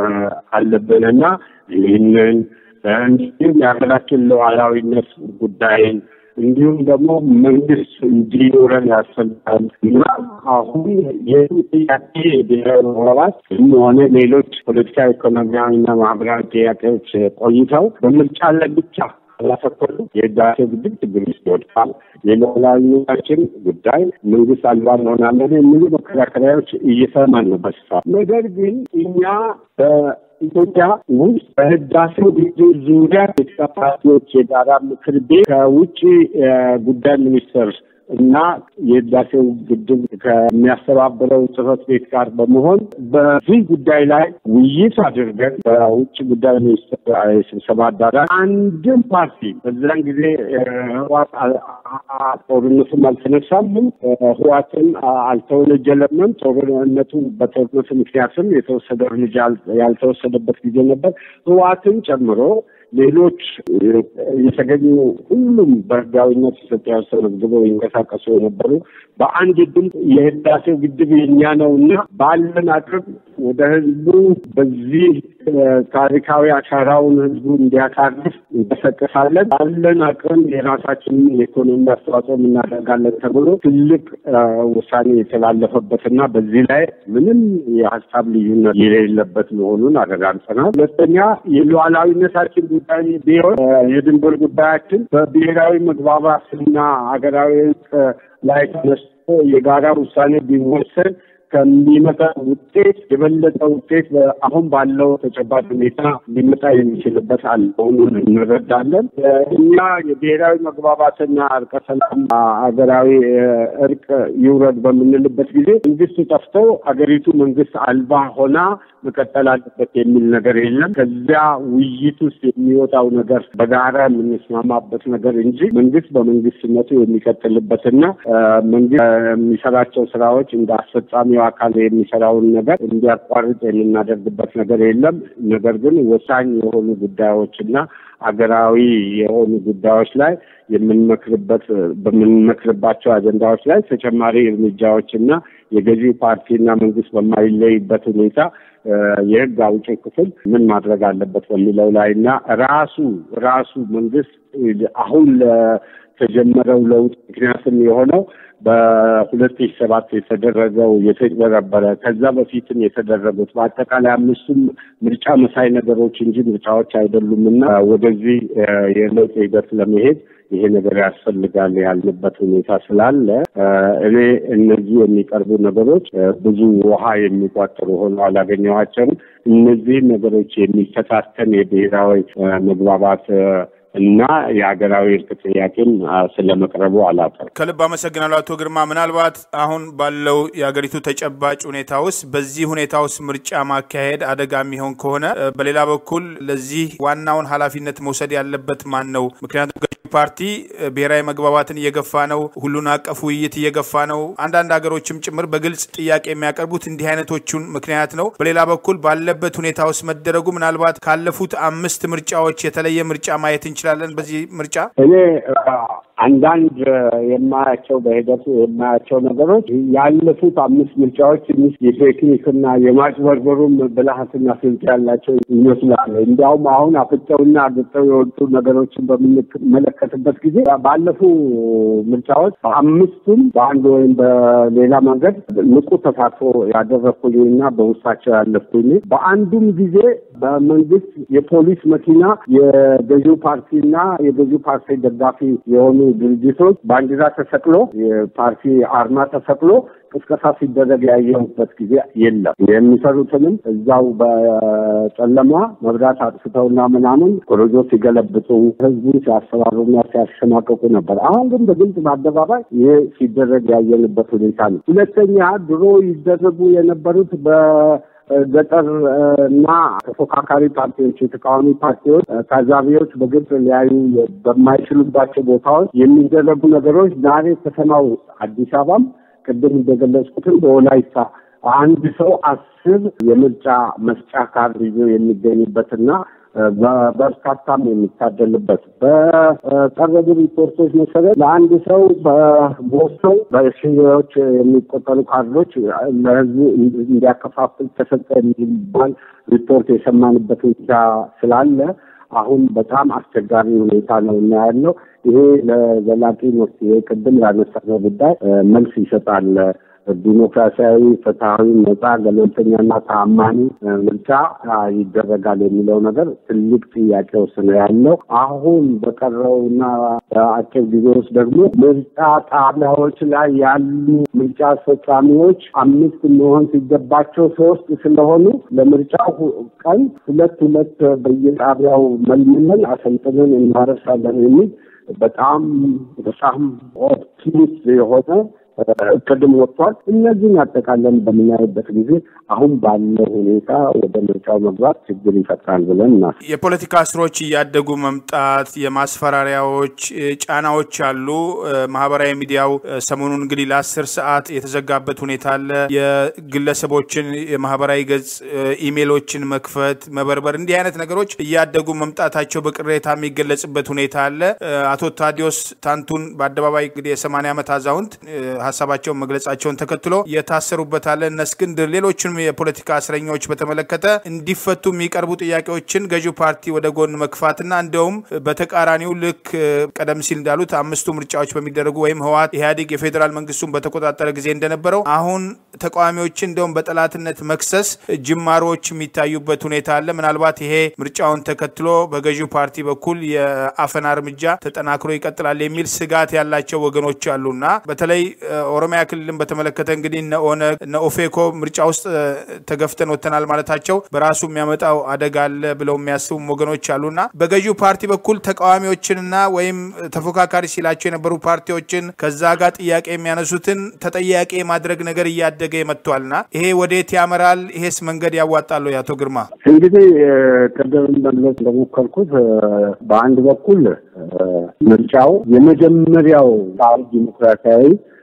አለብንና ይህንን እንዲሁም የሀገራችን ሉዓላዊነት ጉዳይን እንዲሁም ደግሞ መንግስት እንዲኖረን ያስፈልጋል እና አሁን ይህ ጥያቄ ብሔራዊ መግባባት ሆነ ሌሎች ፖለቲካ፣ ኢኮኖሚያዊና ማህበራዊ ጥያቄዎች ቆይተው በምርጫ ላይ ብቻ ካላተኮሩ የህዳሴ ግድብ ችግር ውስጥ ይወድቃል። የሉዓላዊነታችን ጉዳይ መንግስት አልባ እንሆናለን የሚሉ መከራከሪያዎች እየሰማን ነው በስፋት ነገር ግን እኛ ኢትዮጵያ ውስጥ በህዳሴው ግድብ ዙሪያ የኢትዮጵያ ፓርቲዎች የጋራ ምክር ቤት ከውጭ ጉዳይ ሚኒስትር እና የህዳሴው ግድብ ከሚያስተባብረው ጽህፈት ቤት ጋር በመሆን በዚህ ጉዳይ ላይ ውይይት አድርገን በውጭ ጉዳይ ሚኒስትር ስብሰባ አዳራሽ አንድም ፓርቲ በዛን ጊዜ ህዋት ጦርነቱም አልተነሳምም፣ ህዋትን አልተወነጀለምም። ጦርነቱ በጦርነቱ ምክንያትም የተወሰደ እርምጃ ያልተወሰደበት ጊዜ ነበር። ህዋትን ጨምሮ ሌሎች የተገኙ ሁሉም በህጋዊነት ኢትዮጵያ ውስጥ ተመዝግበው ይንቀሳቀሱ የነበሩ በአንድ ድምፅ የህዳሴው ግድብ የኛ ነው እና ባለን አቅም ወደ ህዝቡ በዚህ ታሪካዊ አሻራውን ህዝቡ እንዲያሳርፍ እንቀሰቀሳለን፣ ባለን አቅም የራሳችንን የኢኮኖሚ አስተዋጽኦ እናደርጋለን ተብሎ ትልቅ ውሳኔ የተላለፈበትና በዚህ ላይ ምንም የሀሳብ ልዩነት የሌለበት መሆኑን አረጋግጠናል። ሁለተኛ የሉዓላዊነታችን ጉዳይ ቢሆን የድንበር ጉዳያችን በብሔራዊ መግባባትና ሀገራዊ እርቅ ላይ ተነስቶ የጋራ ውሳኔ ቢወሰድ ከሚመጣ ውጤት የበለጠ ውጤት አሁን ባለው ተጨባጭ ሁኔታ ሊመጣ የሚችልበት አለ መሆኑን እንረዳለን። እኛ የብሔራዊ መግባባትና እርቀ ሰላም ሀገራዊ እርቅ ይውረድ በምንልበት ጊዜ መንግስት ጠፍቶ አገሪቱ መንግስት አልባ ሆና መቀጠል አለበት የሚል ነገር የለም። ከዚያ ውይይት ውስጥ የሚወጣው ነገር በጋራ የምንስማማበት ነገር እንጂ መንግስት በመንግስትነቱ የሚቀጥልበትና መንግስት የሚሰራቸው ስራዎች እንደ አስፈጻሚው አካል የሚሰራውን ነገር እንዲያቋርጥ የምናደርግበት ነገር የለም። ነገር ግን ወሳኝ የሆኑ ጉዳዮችና አገራዊ የሆኑ ጉዳዮች ላይ የምንመክርበት በምንመክርባቸው አጀንዳዎች ላይ ተጨማሪ እርምጃዎችና የገዢ ፓርቲና መንግስት በማይለይበት ሁኔታ የህግ አውጪ ክፍል ምን ማድረግ አለበት በሚለው ላይ እና ራሱ ራሱ መንግስት አሁን ለተጀመረው ለውጥ ምክንያትም የሆነው በሁለት ሺህ ሰባት የተደረገው የተጭበረበረ ከዛ በፊትም የተደረጉት በአጠቃላይ አምስቱም ምርጫ መሳይ ነገሮች እንጂ ምርጫዎች አይደሉም እና ወደዚህ የለውጥ ሂደት ለመሄድ ይሄ ነገር ያስፈልጋል ያልንበት ሁኔታ ስላለ እኔ እነዚህ የሚቀርቡ ነገሮች ብዙ ውሃ የሚቋጥሩ ሆኖ አላገኘኋቸውም። እነዚህን ነገሮች የሚፈታተን የብሔራዊ መግባባት እና የሀገራዊ እርቅ ጥያቄም ስለመቅረቡ አላውቅም። ከልብ አመሰግናለሁ አቶ ግርማ። ምናልባት አሁን ባለው የሀገሪቱ ተጨባጭ ሁኔታ ውስጥ በዚህ ሁኔታ ውስጥ ምርጫ ማካሄድ አደጋ የሚሆን ከሆነ በሌላ በኩል ለዚህ ዋናውን ኃላፊነት መውሰድ ያለበት ማን ነው? ምክንያቱም ፓርቲ ብሔራዊ መግባባትን እየገፋ ነው። ሁሉን አቀፍ ውይይት እየገፋ ነው። አንዳንድ ሀገሮችም ጭምር በግልጽ ጥያቄ የሚያቀርቡት እንዲህ አይነቶቹን ምክንያት ነው። በሌላ በኩል ባለበት ሁኔታ ውስጥ መደረጉ ምናልባት ካለፉት አምስት ምርጫዎች የተለየ ምርጫ ማየት እንችላለን። በዚህ ምርጫ እኔ አንዳንድ የማያቸው በሂደቱ የማያቸው ነገሮች ያለፉት አምስት ምርጫዎች ትንሽ የቴክኒክና የማጭበርበሩም ብልሃትና ስልት ያላቸው ይመስላሉ። እንዲያውም አሁን አፍጠውና አግጠው የወጡ ነገሮችን በምንመለከትበት ጊዜ ባለፉ ምርጫዎች በአምስቱም በአንድ ወይም በሌላ መንገድ ንቁ ተሳትፎ ያደረግኩኝና በውስጣቸው ያለፍኩኝ በአንዱም ጊዜ በመንግስት የፖሊስ መኪና የገዢው ፓርቲና የገዢው ፓርቲ ደጋፊ የሆኑ ድርጅቶች ባንዲራ ተሰቅሎ የፓርቲ አርማ ተሰቅሎ ቅስቀሳ ሲደረግ ያየሁበት ጊዜ የለም። የሚሰሩትንም እዛው በጨለማ መብራት አጥፍተውና ምናምን ኮረጆ ሲገለብጡ ህዝቡን ሲያሰባሩና ሲያሸማቀቁ ነበር። አሁን ግን በግልጽ በአደባባይ ይህ ሲደረግ ያየንበት ሁኔታ ነው። ሁለተኛ ድሮ ይደረጉ የነበሩት በ ገጠር እና ተፎካካሪ ፓርቲዎች የተቃዋሚ ፓርቲዎች ታዛቢዎች በግልጽ ሊያዩ በማይችሉባቸው ቦታዎች የሚደረጉ ነገሮች ዛሬ ከተማው አዲስ አበባም ቅድም እንደገለጽኩትም በወላይታ አንድ ሰው አስር የምርጫ መስጫ ካርድ ይዞ የሚገኝበትና በበርካታም የሚታደልበት በቀረቡ ሪፖርቶች መሰረት ለአንድ ሰው በቦስተው በሺዎች የሚቆጠሩ ካርዶች ለህዝቡ እንዲያከፋፍል ተሰጠ የሚባል ሪፖርት የሰማንበት ሁኔታ ስላለ አሁን በጣም አስቸጋሪ ሁኔታ ነው እና ያለው ይሄ ለዘላቂ መፍትሄ ቅድም ላነሳነው ጉዳይ መልስ ይሰጣል። ዲሞክራሲያዊ፣ ፍትሐዊ፣ ነጻ፣ ገለልተኛና ተአማኒ ምርጫ ይደረጋል የሚለው ነገር ትልቅ ጥያቄ ውስጥ ነው ያለው። አሁን በቀረውና በአጭር ጊዜ ውስጥ ደግሞ ምርጫ ጣቢያዎች ላይ ያሉ ምርጫ አስፈጻሚዎች አምስት መሆን ሲገባቸው ሶስት ስለሆኑ ለምርጫው ቀን ሁለት ሁለት በየጣቢያው መልምለን አሰልጥነን እናደርሳለን የሚል በጣም በጣም ኦፕቲሚስት የሆነ እቅድም ወጥቷል። እነዚህን አጠቃለን በምናይበት ጊዜ አሁን ባለው ሁኔታ ወደ ምርጫው መግባት ችግር ይፈጥራል ብለን እናስ የፖለቲካ እስሮች እያደጉ መምጣት፣ የማስፈራሪያዎች ጫናዎች አሉ። ማህበራዊ ሚዲያው ሰሞኑን እንግዲህ ለአስር ሰዓት የተዘጋበት ሁኔታ አለ። የግለሰቦችን የማህበራዊ ገጽ ኢሜሎችን መክፈት፣ መበርበር፣ እንዲህ አይነት ነገሮች እያደጉ መምጣታቸው በቅሬታ የሚገለጽበት ሁኔታ አለ። አቶ ታዲዮስ ታንቱን በአደባባይ እንግዲህ የሰማንያ ዓመት አዛውንት ሀሳባቸውን መግለጻቸውን ተከትሎ የታሰሩበት አለ። እነ እስክንድር ሌሎችንም የፖለቲካ እስረኞች በተመለከተ እንዲፈቱ የሚቀርቡ ጥያቄዎችን ገዢው ፓርቲ ወደ ጎን መግፋትና እንዲያውም በተቃራኒው ልክ ቀደም ሲል እንዳሉት አምስቱ ምርጫዎች በሚደረጉ ወይም ህወሓት ኢህአዴግ የፌዴራል መንግስቱን በተቆጣጠረ ጊዜ እንደነበረው አሁን ተቃዋሚዎችን እንዲያውም በጠላትነት መክሰስ ጅማሮዎች የሚታዩበት ሁኔታ አለ። ምናልባት ይሄ ምርጫውን ተከትሎ በገዢው ፓርቲ በኩል የአፈና እርምጃ ተጠናክሮ ይቀጥላል የሚል ስጋት ያላቸው ወገኖች አሉና በተለይ ኦሮሚያ ክልልን በተመለከተ እንግዲህ እነ ኦነግ እነ ኦፌኮ ምርጫ ውስጥ ተገፍተን ወጥተናል ማለታቸው በራሱ የሚያመጣው አደጋ አለ ብለው የሚያስቡም ወገኖች አሉና በገዢው ፓርቲ በኩል ተቃዋሚዎችንና ወይም ተፎካካሪ ሲላቸው የነበሩ ፓርቲዎችን ከዛ ጋር ጥያቄ የሚያነሱትን ተጠያቂ የማድረግ ነገር እያደገ መጥቷልና ይሄ ወዴት ያመራል? ይሄስ መንገድ ያዋጣሉ? የአቶ ግርማ እንግዲህ ቅድም መግለጽ እንደሞከርኩት በአንድ በኩል ምርጫው የመጀመሪያው ዲሞክራሲያዊ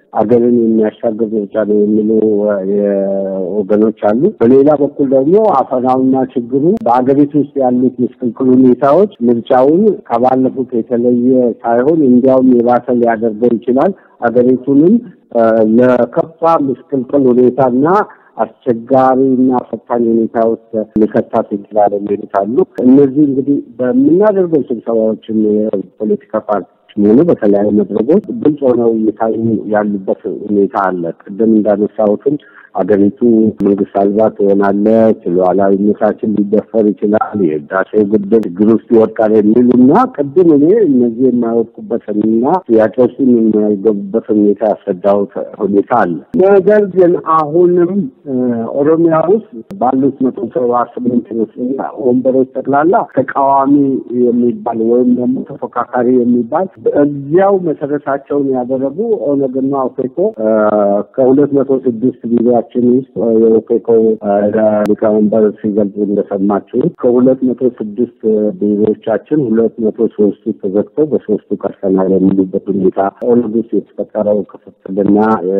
አገርን የሚያሻግር ምርጫ ነው የሚሉ ወገኖች አሉ። በሌላ በኩል ደግሞ አፈናውና ችግሩ በአገሪቱ ውስጥ ያሉት ምስቅልቅል ሁኔታዎች ምርጫውን ከባለፉት የተለየ ሳይሆን እንዲያውም የባሰ ሊያደርገው ይችላል። አገሪቱንም ለከፋ ምስቅልቅል ሁኔታና አስቸጋሪና ፈታኝ ሁኔታ ውስጥ ሊከታት ይችላል የሚሉት አሉ። እነዚህ እንግዲህ በምናደርገው ስብሰባዎችም የፖለቲካ ፓርቲ ሆኑ በተለያዩ መድረኮች ግልጽ ሆነው እየታዩ ያሉበት ሁኔታ አለ። ቅድም እንዳነሳሁትም አገሪቱ መንግስት አልባ ትሆናለች፣ ሉዓላዊነታችን ሊደፈር ይችላል፣ የህዳሴው ግድብ ችግር ውስጥ ይወድቃል የሚሉና ቅድም እኔ እነዚህ የማይወድቁበትንና ጥያቄ ውስጥ የማይገቡበት ሁኔታ ያስረዳሁት ሁኔታ አለ። ነገር ግን አሁንም ኦሮሚያ ውስጥ ባሉት መቶ ሰባ ስምንት ወንበሮች ጠቅላላ ተቃዋሚ የሚባል ወይም ደግሞ ተፎካካሪ የሚባል እዚያው መሰረታቸውን ያደረጉ ኦነግና ኦፌኮ ከሁለት መቶ ስድስት ቢሮችን ውስጥ የኦፌኮ ሊቀመንበር ሲገልጹ እንደሰማችሁ ከሁለት መቶ ስድስት ቢሮዎቻችን ሁለት መቶ ሶስቱ ተዘግተው በሶስቱ ቀርተናል የሚሉበት ሁኔታ ኦነግ ውስጥ የተፈጠረው ክፍፍልና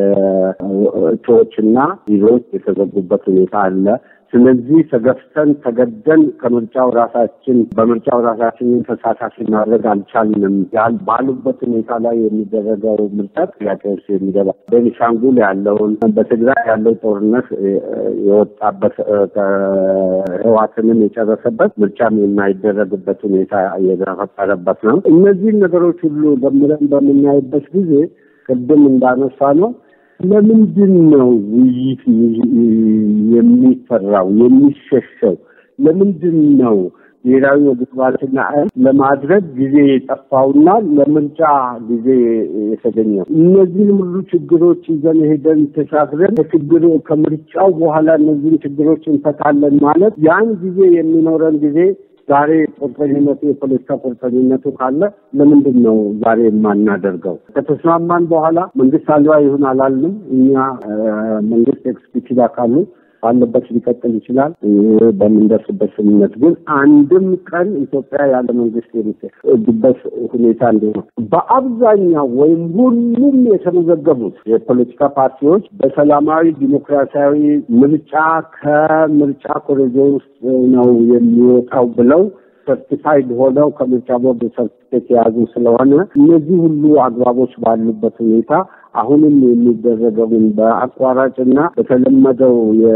እጩዎችና ቢሮዎች የተዘጉበት ሁኔታ አለ። ስለዚህ ተገፍተን ተገደን ከምርጫው ራሳችን በምርጫው ራሳችንን ተሳታፊ ማድረግ አልቻልንም ያል ባሉበት ሁኔታ ላይ የሚደረገው ምርጫ ጥያቄ ውስጥ የሚገባ ቤኒሻንጉል ያለውን በትግራይ ያለው ጦርነት የወጣበት ህዋትንም የጨረሰበት ምርጫም የማይደረግበት ሁኔታ የተፈጠረበት ነው። እነዚህን ነገሮች ሁሉ ደምረን በምናይበት ጊዜ ቅድም እንዳነሳ ነው ለምንድን ነው ውይይት የሚፈራው የሚሸሸው? ለምንድን ነው ብሔራዊ መግባባትና ለማድረግ ጊዜ የጠፋውና ለምርጫ ጊዜ የተገኘው? እነዚህን ሁሉ ችግሮች ይዘን ሄደን ተሻግረን ከችግሩ ከምርጫው በኋላ እነዚህን ችግሮች እንፈታለን ማለት ያን ጊዜ የሚኖረን ጊዜ ዛሬ ቁርጠኝነቱ የፖለቲካ ቁርጠኝነቱ ካለ ለምንድን ነው ዛሬ የማናደርገው? ከተስማማን በኋላ መንግስት አልባ ይሁን አላልንም። እኛ መንግስት ኤክስኪዩቲቭ አካሉ ባለበት ሊቀጥል ይችላል። በምንደርስበት ስምምነት ግን አንድም ቀን ኢትዮጵያ ያለ መንግስት የሚሄድበት ሁኔታ እንዲሆን በአብዛኛው ወይም ሁሉም የተመዘገቡት የፖለቲካ ፓርቲዎች በሰላማዊ ዲሞክራሲያዊ ምርጫ ከምርጫ ኮሪዶር ውስጥ ነው የሚወጣው ብለው ሰርቲፋይድ ሆነው ከምርጫ ቦርድ ሰርቲፊኬት የያዙ ስለሆነ እነዚህ ሁሉ አግባቦች ባሉበት ሁኔታ አሁንም የሚደረገውን በአቋራጭና በተለመደው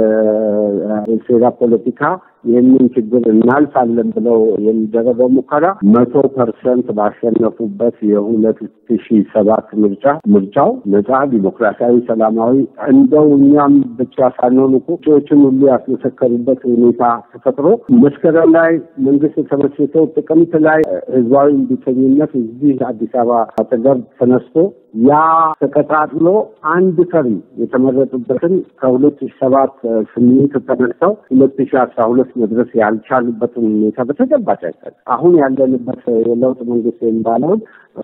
የሴራ ፖለቲካ ይህንን ችግር እናልፋለን ብለው የሚደረገው ሙከራ መቶ ፐርሰንት ባሸነፉበት የሁለት ሺ ሰባት ምርጫ ምርጫው ነጻ ዲሞክራሲያዊ፣ ሰላማዊ እንደው እኛም ብቻ ሳንሆን እኮ እጩዎችን ሁሉ ያስመሰከሩበት ሁኔታ ተፈጥሮ መስከረም ላይ መንግስት ተመስርተው ጥቅምት ላይ ህዝባዊ እምቢተኝነት እዚህ አዲስ አበባ አጠገብ ተነስቶ ያ ተቀጣጥሎ አንድ ተርም የተመረጡበትን ከሁለት ሺ ሰባት ስምንት ተነስተው ሁለት ሺ አስራ ሁለት መድረስ ያልቻሉበትን ሁኔታ በተጨባጭ አይታል። አሁን ያለንበት የለውጥ መንግስት የሚባለውን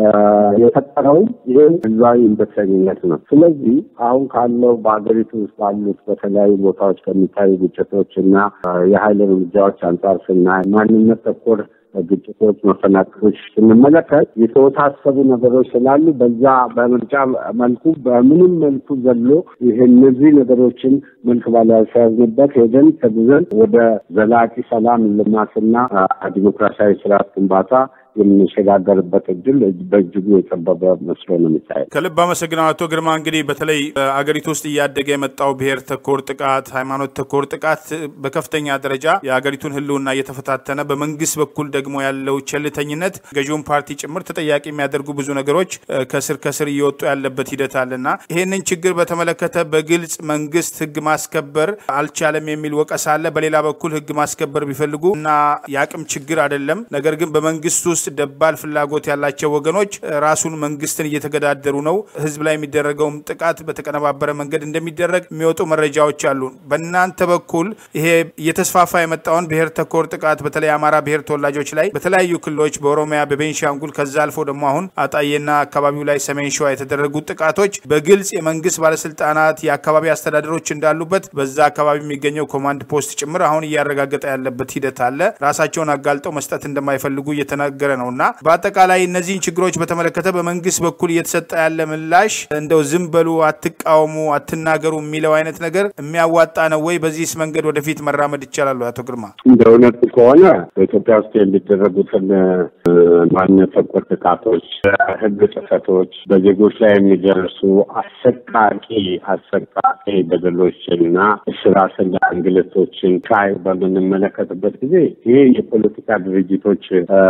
የፈጠረውም ይህን ህዝባዊ እምቢተኝነት ነው። ስለዚህ አሁን ካለው በሀገሪቱ ውስጥ ባሉት በተለያዩ ቦታዎች ከሚታዩ ግጭቶች እና የሀይል እርምጃዎች አንጻር ስናይ ማንነት ተኮር ግጭቶች፣ መፈናቀሎች ስንመለከት የተወሳሰቡ ነገሮች ስላሉ በዛ በምርጫ መልኩ በምንም መልኩ ዘሎ ይሄ እነዚህ ነገሮችን መልክ ባላስያዝንበት ሄደን ተጉዘን ወደ ዘላቂ ሰላም ልማትና ዲሞክራሲያዊ ስርዓት ግንባታ የምንሸጋገርበት እድል በእጅጉ የጠበበ መስሎ ነው የሚታየው። ከልብ አመሰግናለሁ አቶ ግርማ። እንግዲህ በተለይ በአገሪቱ ውስጥ እያደገ የመጣው ብሔር ተኮር ጥቃት፣ ሃይማኖት ተኮር ጥቃት በከፍተኛ ደረጃ የአገሪቱን ሕልውና እየተፈታተነ በመንግስት በኩል ደግሞ ያለው ቸልተኝነት ገዢውን ፓርቲ ጭምር ተጠያቂ የሚያደርጉ ብዙ ነገሮች ከስር ከስር እየወጡ ያለበት ሂደት አለና ይህንን ችግር በተመለከተ በግልጽ መንግስት ሕግ ማስከበር አልቻለም የሚል ወቀሳ አለ። በሌላ በኩል ሕግ ማስከበር ቢፈልጉ እና የአቅም ችግር አይደለም ነገር ግን በመንግስት ውስጥ ደባል ፍላጎት ያላቸው ወገኖች ራሱን መንግስትን እየተገዳደሩ ነው። ህዝብ ላይ የሚደረገውም ጥቃት በተቀነባበረ መንገድ እንደሚደረግ የሚወጡ መረጃዎች አሉ። በእናንተ በኩል ይሄ እየተስፋፋ የመጣውን ብሔር ተኮር ጥቃት በተለይ አማራ ብሔር ተወላጆች ላይ በተለያዩ ክልሎች በኦሮሚያ፣ በቤንሻንጉል ከዛ አልፎ ደግሞ አሁን አጣዬና አካባቢው ላይ ሰሜን ሸዋ የተደረጉ ጥቃቶች በግልጽ የመንግስት ባለስልጣናት የአካባቢ አስተዳደሮች እንዳሉበት በዛ አካባቢ የሚገኘው ኮማንድ ፖስት ጭምር አሁን እያረጋገጠ ያለበት ሂደት አለ። ራሳቸውን አጋልጠው መስጠት እንደማይፈልጉ እየተናገረ እየተነገረ ነው እና በአጠቃላይ እነዚህን ችግሮች በተመለከተ በመንግስት በኩል እየተሰጠ ያለ ምላሽ እንደው ዝም በሉ፣ አትቃወሙ፣ አትናገሩ የሚለው አይነት ነገር የሚያዋጣ ነው ወይ? በዚህስ መንገድ ወደፊት መራመድ ይቻላሉ? አቶ ግርማ እንደ እውነቱ ከሆነ በኢትዮጵያ ውስጥ የሚደረጉትን ማንነት ተኮር ጥቃቶች፣ ህግ ጥሰቶች፣ በዜጎች ላይ የሚደርሱ አሰቃቂ አሰቃቂ በደሎችና እስራትና እንግልቶችን ቃይ በምንመለከትበት ጊዜ ይሄ የፖለቲካ ድርጅቶች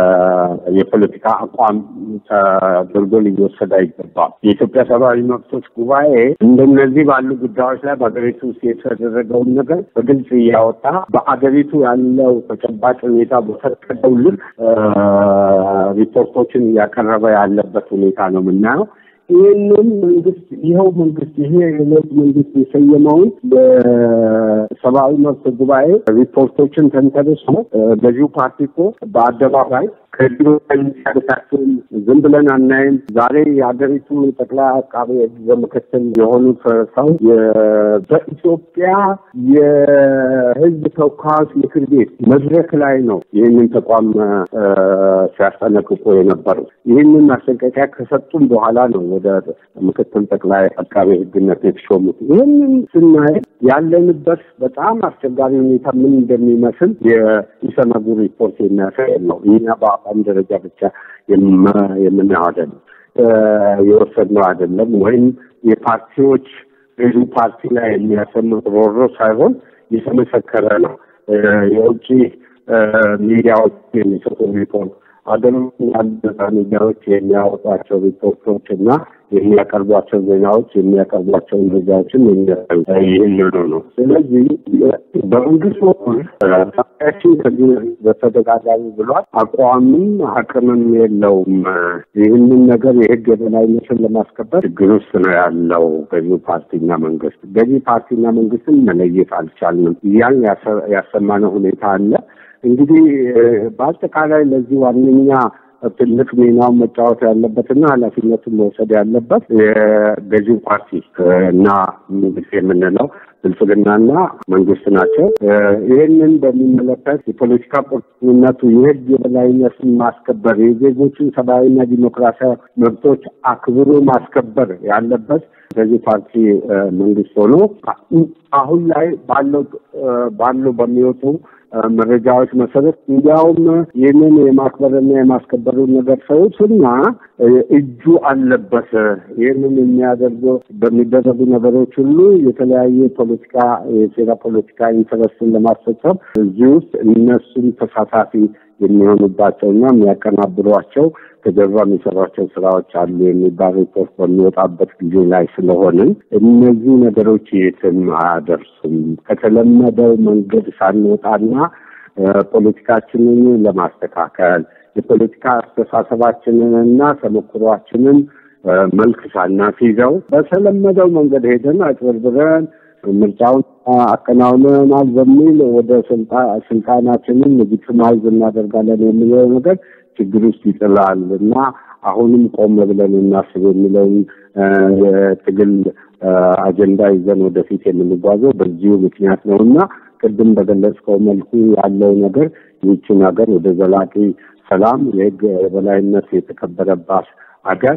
የፖለቲካ አቋም ተደርጎ ሊወሰድ አይገባም። የኢትዮጵያ ሰብአዊ መብቶች ጉባኤ እንደነዚህ ባሉ ጉዳዮች ላይ በሀገሪቱ ውስጥ የተደረገውን ነገር በግልጽ እያወጣ በአገሪቱ ያለው ተጨባጭ ሁኔታ በፈቀደው ልክ ሪፖርቶችን እያቀረበ ያለበት ሁኔታ ነው የምናየው። ይህንን መንግስት ይኸው መንግስት ይሄ የለውጥ መንግስት የሰየመውን በሰብአዊ መብት ጉባኤ ሪፖርቶችን ተንተርሶ ገዢው ፓርቲ እኮ በአደባባይ ከዚህ የሚያደታቸውን ዝም ብለን አናይም። ዛሬ የሀገሪቱ ጠቅላይ አቃቤ ሕግ ምክትል የሆኑት ሰው በኢትዮጵያ የሕዝብ ተወካዮች ምክር ቤት መድረክ ላይ ነው ይህንን ተቋም ሲያስጠነቅቁ የነበሩት። ይህንን ማስጠንቀቂያ ከሰጡም በኋላ ነው ወደ ምክትል ጠቅላይ አቃቤ ሕግነት የተሾሙት። ይህንን ስናይ ያለንበት በጣም አስቸጋሪ ሁኔታ ምን እንደሚመስል የኢሰመጉ ሪፖርት የሚያሳይ ነው። እኛ በአቋም ደረጃ ብቻ የምናየው አይደለም፣ የወሰድነው አይደለም። ወይም የፓርቲዎች ብዙ ፓርቲ ላይ የሚያሰሙት ሮሮ ሳይሆን የተመሰከረ ነው። የውጭ ሚዲያዎች የሚሰጡ ሪፖርት ሀገር ያሉ ሚዲያዎች የሚያወጧቸው ሪፖርቶች እና የሚያቀርቧቸው ዜናዎች የሚያቀርቧቸው መረጃዎችን ይህንኑ ነው። ስለዚህ በመንግስት በኩል ፓርቲያችን ከዚህ በተደጋጋሚ ብሏል። አቋምም አቅምም የለውም። ይህንን ነገር የህግ የበላይነትን ለማስከበር ችግር ውስጥ ነው ያለው ገዢ ፓርቲና መንግስት። ገዢ ፓርቲና መንግስትን መለየት አልቻልንም። ያን ያሰማነው ሁኔታ አለ። እንግዲህ በአጠቃላይ ለዚህ ዋነኛ ትልቅ ሚናውን መጫወት ያለበትና ኃላፊነቱን መውሰድ ያለበት የገዢው ፓርቲ እና መንግስት የምንለው ብልጽግናና መንግስት ናቸው። ይህንን በሚመለከት የፖለቲካ ቁርጠኝነቱ የህግ የበላይነትን ማስከበር፣ የዜጎችን ሰብአዊና ዲሞክራሲያዊ መብቶች አክብሮ ማስከበር ያለበት ገዢ ፓርቲ መንግስት ሆኖ አሁን ላይ ባለው ባሉ በሚወጡ መረጃዎች መሰረት እንዲያውም ይህንን የማክበርና የማስከበሩን ነገር ሰውትና እጁ አለበት። ይህንን የሚያደርገው በሚደረጉ ነገሮች ሁሉ የተለያየ ፖለቲካ የሴራ ፖለቲካ ኢንተረስትን ለማስፈጸም እዚህ ውስጥ እነሱም ተሳታፊ የሚሆኑባቸውና የሚያቀናብሯቸው ከጀርባ የሚሰሯቸው ስራዎች አሉ የሚባል ሪፖርት በሚወጣበት ጊዜ ላይ ስለሆንን እነዚህ ነገሮች የትም አያደርሱም። ከተለመደው መንገድ ሳንወጣና ፖለቲካችንን ለማስተካከል የፖለቲካ አስተሳሰባችንንና ተሞክሯችንን መልክ ሳናስይዘው በተለመደው መንገድ ሄደን አጭበርብረን ምርጫውን አከናውነናል በሚል ወደ ስልጣናችንን ሌጂቲማይዝ እናደርጋለን የሚለው ነገር ችግር ውስጥ ይጥላል እና አሁንም ቆም ብለን እናስብ የሚለውን የትግል አጀንዳ ይዘን ወደፊት የምንጓዘው በዚሁ ምክንያት ነው እና ቅድም በገለጽከው መልኩ ያለው ነገር ይህችን ሀገር ወደ ዘላቂ ሰላም፣ የህግ የበላይነት የተከበረባት ሀገር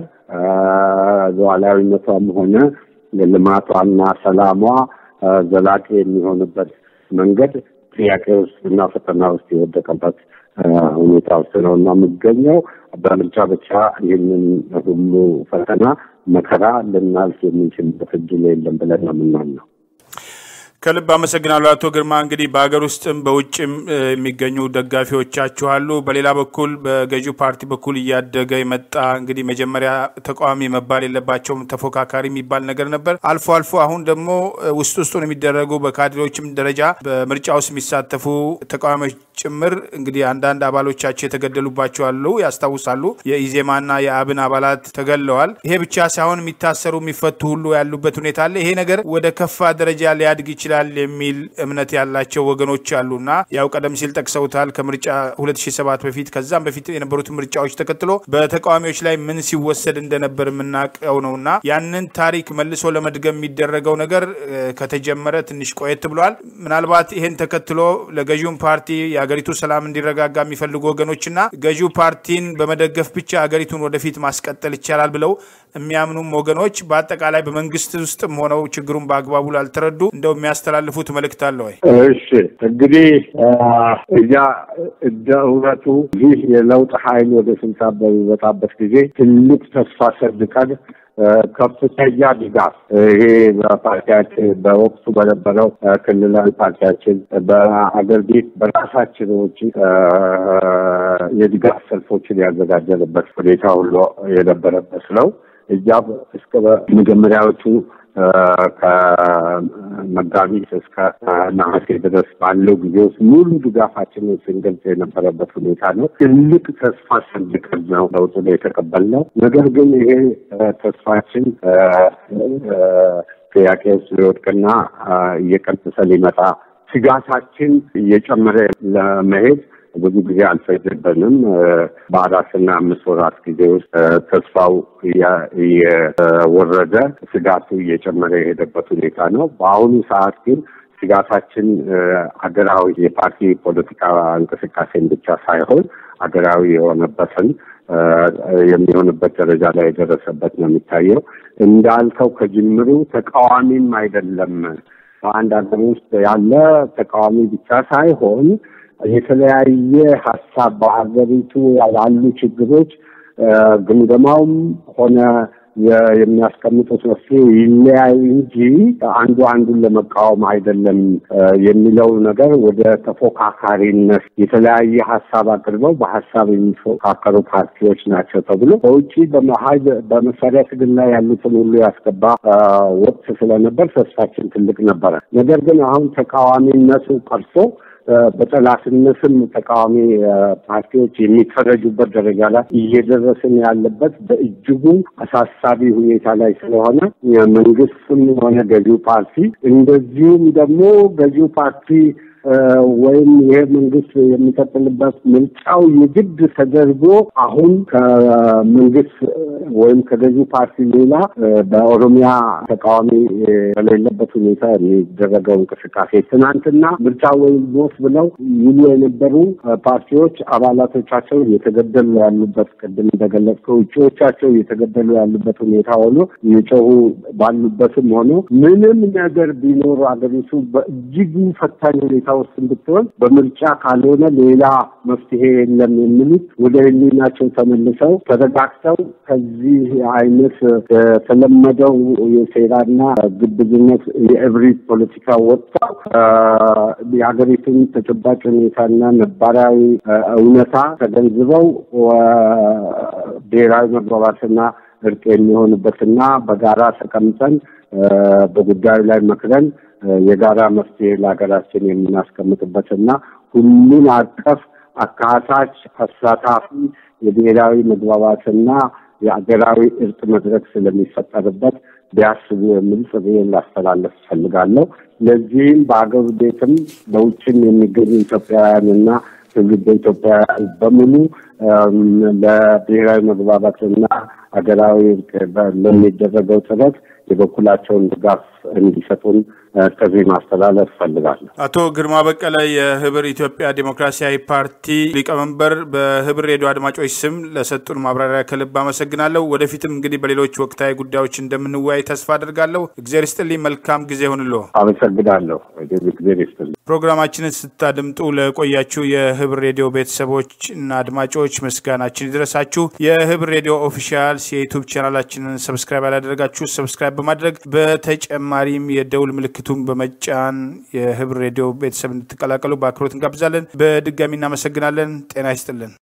ሉዓላዊነቷም ሆነ ልማቷና ሰላሟ ዘላቂ የሚሆንበት መንገድ ጥያቄ ውስጥ እና ፈተና ውስጥ የወደቀበት ሁኔታ ውስጥ ነው እና የምገኘው በምርጫ ብቻ ይህንን ሁሉ ፈተና መከራ ልናልፍ የምንችልበት እድል የለም ብለን ነው የምናምነው። ከልብ አመሰግናለሁ አቶ ግርማ። እንግዲህ በሀገር ውስጥም በውጭም የሚገኙ ደጋፊዎቻችሁ አሉ። በሌላ በኩል በገዢው ፓርቲ በኩል እያደገ የመጣ እንግዲህ መጀመሪያ ተቃዋሚ መባል የለባቸውም ተፎካካሪ የሚባል ነገር ነበር። አልፎ አልፎ አሁን ደግሞ ውስጥ ውስጡን የሚደረጉ በካድሬዎችም ደረጃ በምርጫ ውስጥ የሚሳተፉ ተቃዋሚዎች ጭምር እንግዲህ አንዳንድ አባሎቻቸው የተገደሉባቸው አሉ፣ ያስታውሳሉ። የኢዜማና የአብን አባላት ተገለዋል። ይሄ ብቻ ሳይሆን የሚታሰሩ የሚፈቱ ሁሉ ያሉበት ሁኔታ አለ። ይሄ ነገር ወደ ከፋ ደረጃ ሊያድግ ይችላል ይችላል የሚል እምነት ያላቸው ወገኖች አሉና ያው ቀደም ሲል ጠቅሰውታል። ከምርጫ 2007 በፊት ከዛም በፊት የነበሩት ምርጫዎች ተከትሎ በተቃዋሚዎች ላይ ምን ሲወሰድ እንደነበር የምናውቀው ነውና ያንን ታሪክ መልሶ ለመድገም የሚደረገው ነገር ከተጀመረ ትንሽ ቆየት ብሏል። ምናልባት ይሄን ተከትሎ ለገዢውን ፓርቲ የሀገሪቱ ሰላም እንዲረጋጋ የሚፈልጉ ወገኖችና ገዢው ፓርቲን በመደገፍ ብቻ ሀገሪቱን ወደፊት ማስቀጠል ይቻላል ብለው የሚያምኑም ወገኖች በአጠቃላይ በመንግስት ውስጥም ሆነው ችግሩን በአግባቡ ላልተረዱ እንደው የሚያስተላልፉት መልእክት አለ ወይ? እሺ እንግዲህ እያ እንደ እውነቱ ይህ የለውጥ ኃይል ወደ ስልጣን በሚመጣበት ጊዜ ትልቅ ተስፋ ሰንቀን ከፍተኛ ድጋፍ ይሄ በፓርቲያችን በወቅቱ በነበረው ክልላዊ ፓርቲያችን በአገር ቤት በራሳችን ውጭ የድጋፍ ሰልፎችን ያዘጋጀንበት ሁኔታ ሁሉ የነበረበት ነው። እኛም እስከ መጀመሪያዎቹ ከመጋቢት እስከ ነሐሴ ድረስ ባለው ጊዜ ውስጥ ሙሉ ድጋፋችንን ስንገልጽ የነበረበት ሁኔታ ነው። ትልቅ ተስፋ ሰንቀን ነው ለውጡን የተቀበልነው። ነገር ግን ይሄ ተስፋችን ጥያቄ ውስጥ ሊወድቅና እየቀነሰ ሊመጣ ስጋታችን እየጨመረ ለመሄድ ብዙ ጊዜ አልፈጀብንም። በአራትና አምስት ወራት ጊዜ ውስጥ ተስፋው እየወረደ ስጋቱ እየጨመረ የሄደበት ሁኔታ ነው። በአሁኑ ሰዓት ግን ስጋታችን ሀገራዊ የፓርቲ ፖለቲካ እንቅስቃሴን ብቻ ሳይሆን ሀገራዊ የሆነበትን የሚሆንበት ደረጃ ላይ የደረሰበት ነው የሚታየው። እንዳልከው ከጅምሩ ተቃዋሚም አይደለም በአንድ ሀገር ውስጥ ያለ ተቃዋሚ ብቻ ሳይሆን የተለያየ ሀሳብ በሀገሪቱ ያሉ ችግሮች ግምገማውም ሆነ የሚያስቀምጡት መፍትሄ ይለያይ እንጂ አንዱ አንዱን ለመቃወም አይደለም የሚለው ነገር ወደ ተፎካካሪነት የተለያየ ሀሳብ አቅርበው በሀሳብ የሚፎካከሩ ፓርቲዎች ናቸው ተብሎ በውጭ በመሀል በመሳሪያ ትግል ላይ ያሉትን ሁሉ ያስገባ ወቅት ስለነበር ተስፋችን ትልቅ ነበረ። ነገር ግን አሁን ተቃዋሚነቱ ቀርቶ በጠላትነትም ተቃዋሚ ፓርቲዎች የሚፈረጁበት ደረጃ ላይ እየደረስን ያለበት በእጅጉ አሳሳቢ ሁኔታ ላይ ስለሆነ መንግስትም ሆነ ገዢው ፓርቲ እንደዚሁም ደግሞ ገዢው ፓርቲ ወይም ይሄ መንግስት የሚቀጥልበት ምርጫው የግድ ተደርጎ አሁን ከመንግስት ወይም ከገዢው ፓርቲ ሌላ በኦሮሚያ ተቃዋሚ በሌለበት ሁኔታ የሚደረገው እንቅስቃሴ ትናንትና ምርጫ ወይም ሞት ብለው ይሉ የነበሩ ፓርቲዎች አባላቶቻቸው እየተገደሉ ያሉበት ቅድም እንደገለጽከው እጩዎቻቸው እየተገደሉ ያሉበት ሁኔታ ሆኖ እየጮሁ ባሉበትም ሆኖ ምንም ነገር ቢኖሩ አገሪቱ በእጅጉ ፈታኝ ሁኔታ ውስጥ እንድትሆን በምርጫ ካልሆነ ሌላ መፍትሄ የለም የሚሉት ወደ ሕሊናቸው ተመልሰው ተረጋግተው ከዚህ አይነት የተለመደው የሴራና ግብዝነት የእብሪት ፖለቲካ ወጥተው የሀገሪቱን ተጨባጭ ሁኔታና ነባራዊ እውነታ ተገንዝበው ብሔራዊ መግባባትና እርቅ የሚሆንበትና በጋራ ተቀምጠን በጉዳዩ ላይ መክረን የጋራ መፍትሄ ለሀገራችን የምናስቀምጥበትና ሁሉን አቀፍ አካታች አሳታፊ የብሔራዊ መግባባትና የአገራዊ እርቅ መድረክ ስለሚፈጠርበት ቢያስቡ የሚል ጥሪዬን ላስተላለፍ እፈልጋለሁ። ለዚህም በአገር ቤትም በውጭም የሚገኙ ኢትዮጵያውያንና ትውልደ ኢትዮጵያውያን በሙሉ ለብሔራዊ መግባባትና ሀገራዊ እርቅ ለሚደረገው ጥረት የበኩላቸውን ድጋፍ እንዲሰጡን ጥሪ ማስተላለፍ እፈልጋለሁ። አቶ ግርማ በቀለ የህብር ኢትዮጵያ ዴሞክራሲያዊ ፓርቲ ሊቀመንበር፣ በህብር ሬዲዮ አድማጮች ስም ለሰጡን ማብራሪያ ከልብ አመሰግናለሁ። ወደፊትም እንግዲህ በሌሎች ወቅታዊ ጉዳዮች እንደምንወያይ ተስፋ አድርጋለሁ። እግዜር ይስጥልኝ። መልካም ጊዜ ይሁንልዎ። አመሰግናለሁ። እግዜር ይስጥልኝ። ፕሮግራማችንን ስታድምጡ ለቆያችሁ የህብር ሬዲዮ ቤተሰቦች እና አድማጮች ምስጋናችን ይድረሳችሁ። የህብር ሬዲዮ ኦፊሻልስ የዩቱብ ቻናላችንን ሰብስክራይብ ያላደረጋችሁ ሰብስክራይብ በማድረግ በተጨማሪም የደውል ምልክቱን በመጫን የህብር ሬዲዮ ቤተሰብ እንድትቀላቀሉ በአክብሮት እንጋብዛለን። በድጋሚ እናመሰግናለን። ጤና ይስጥልን።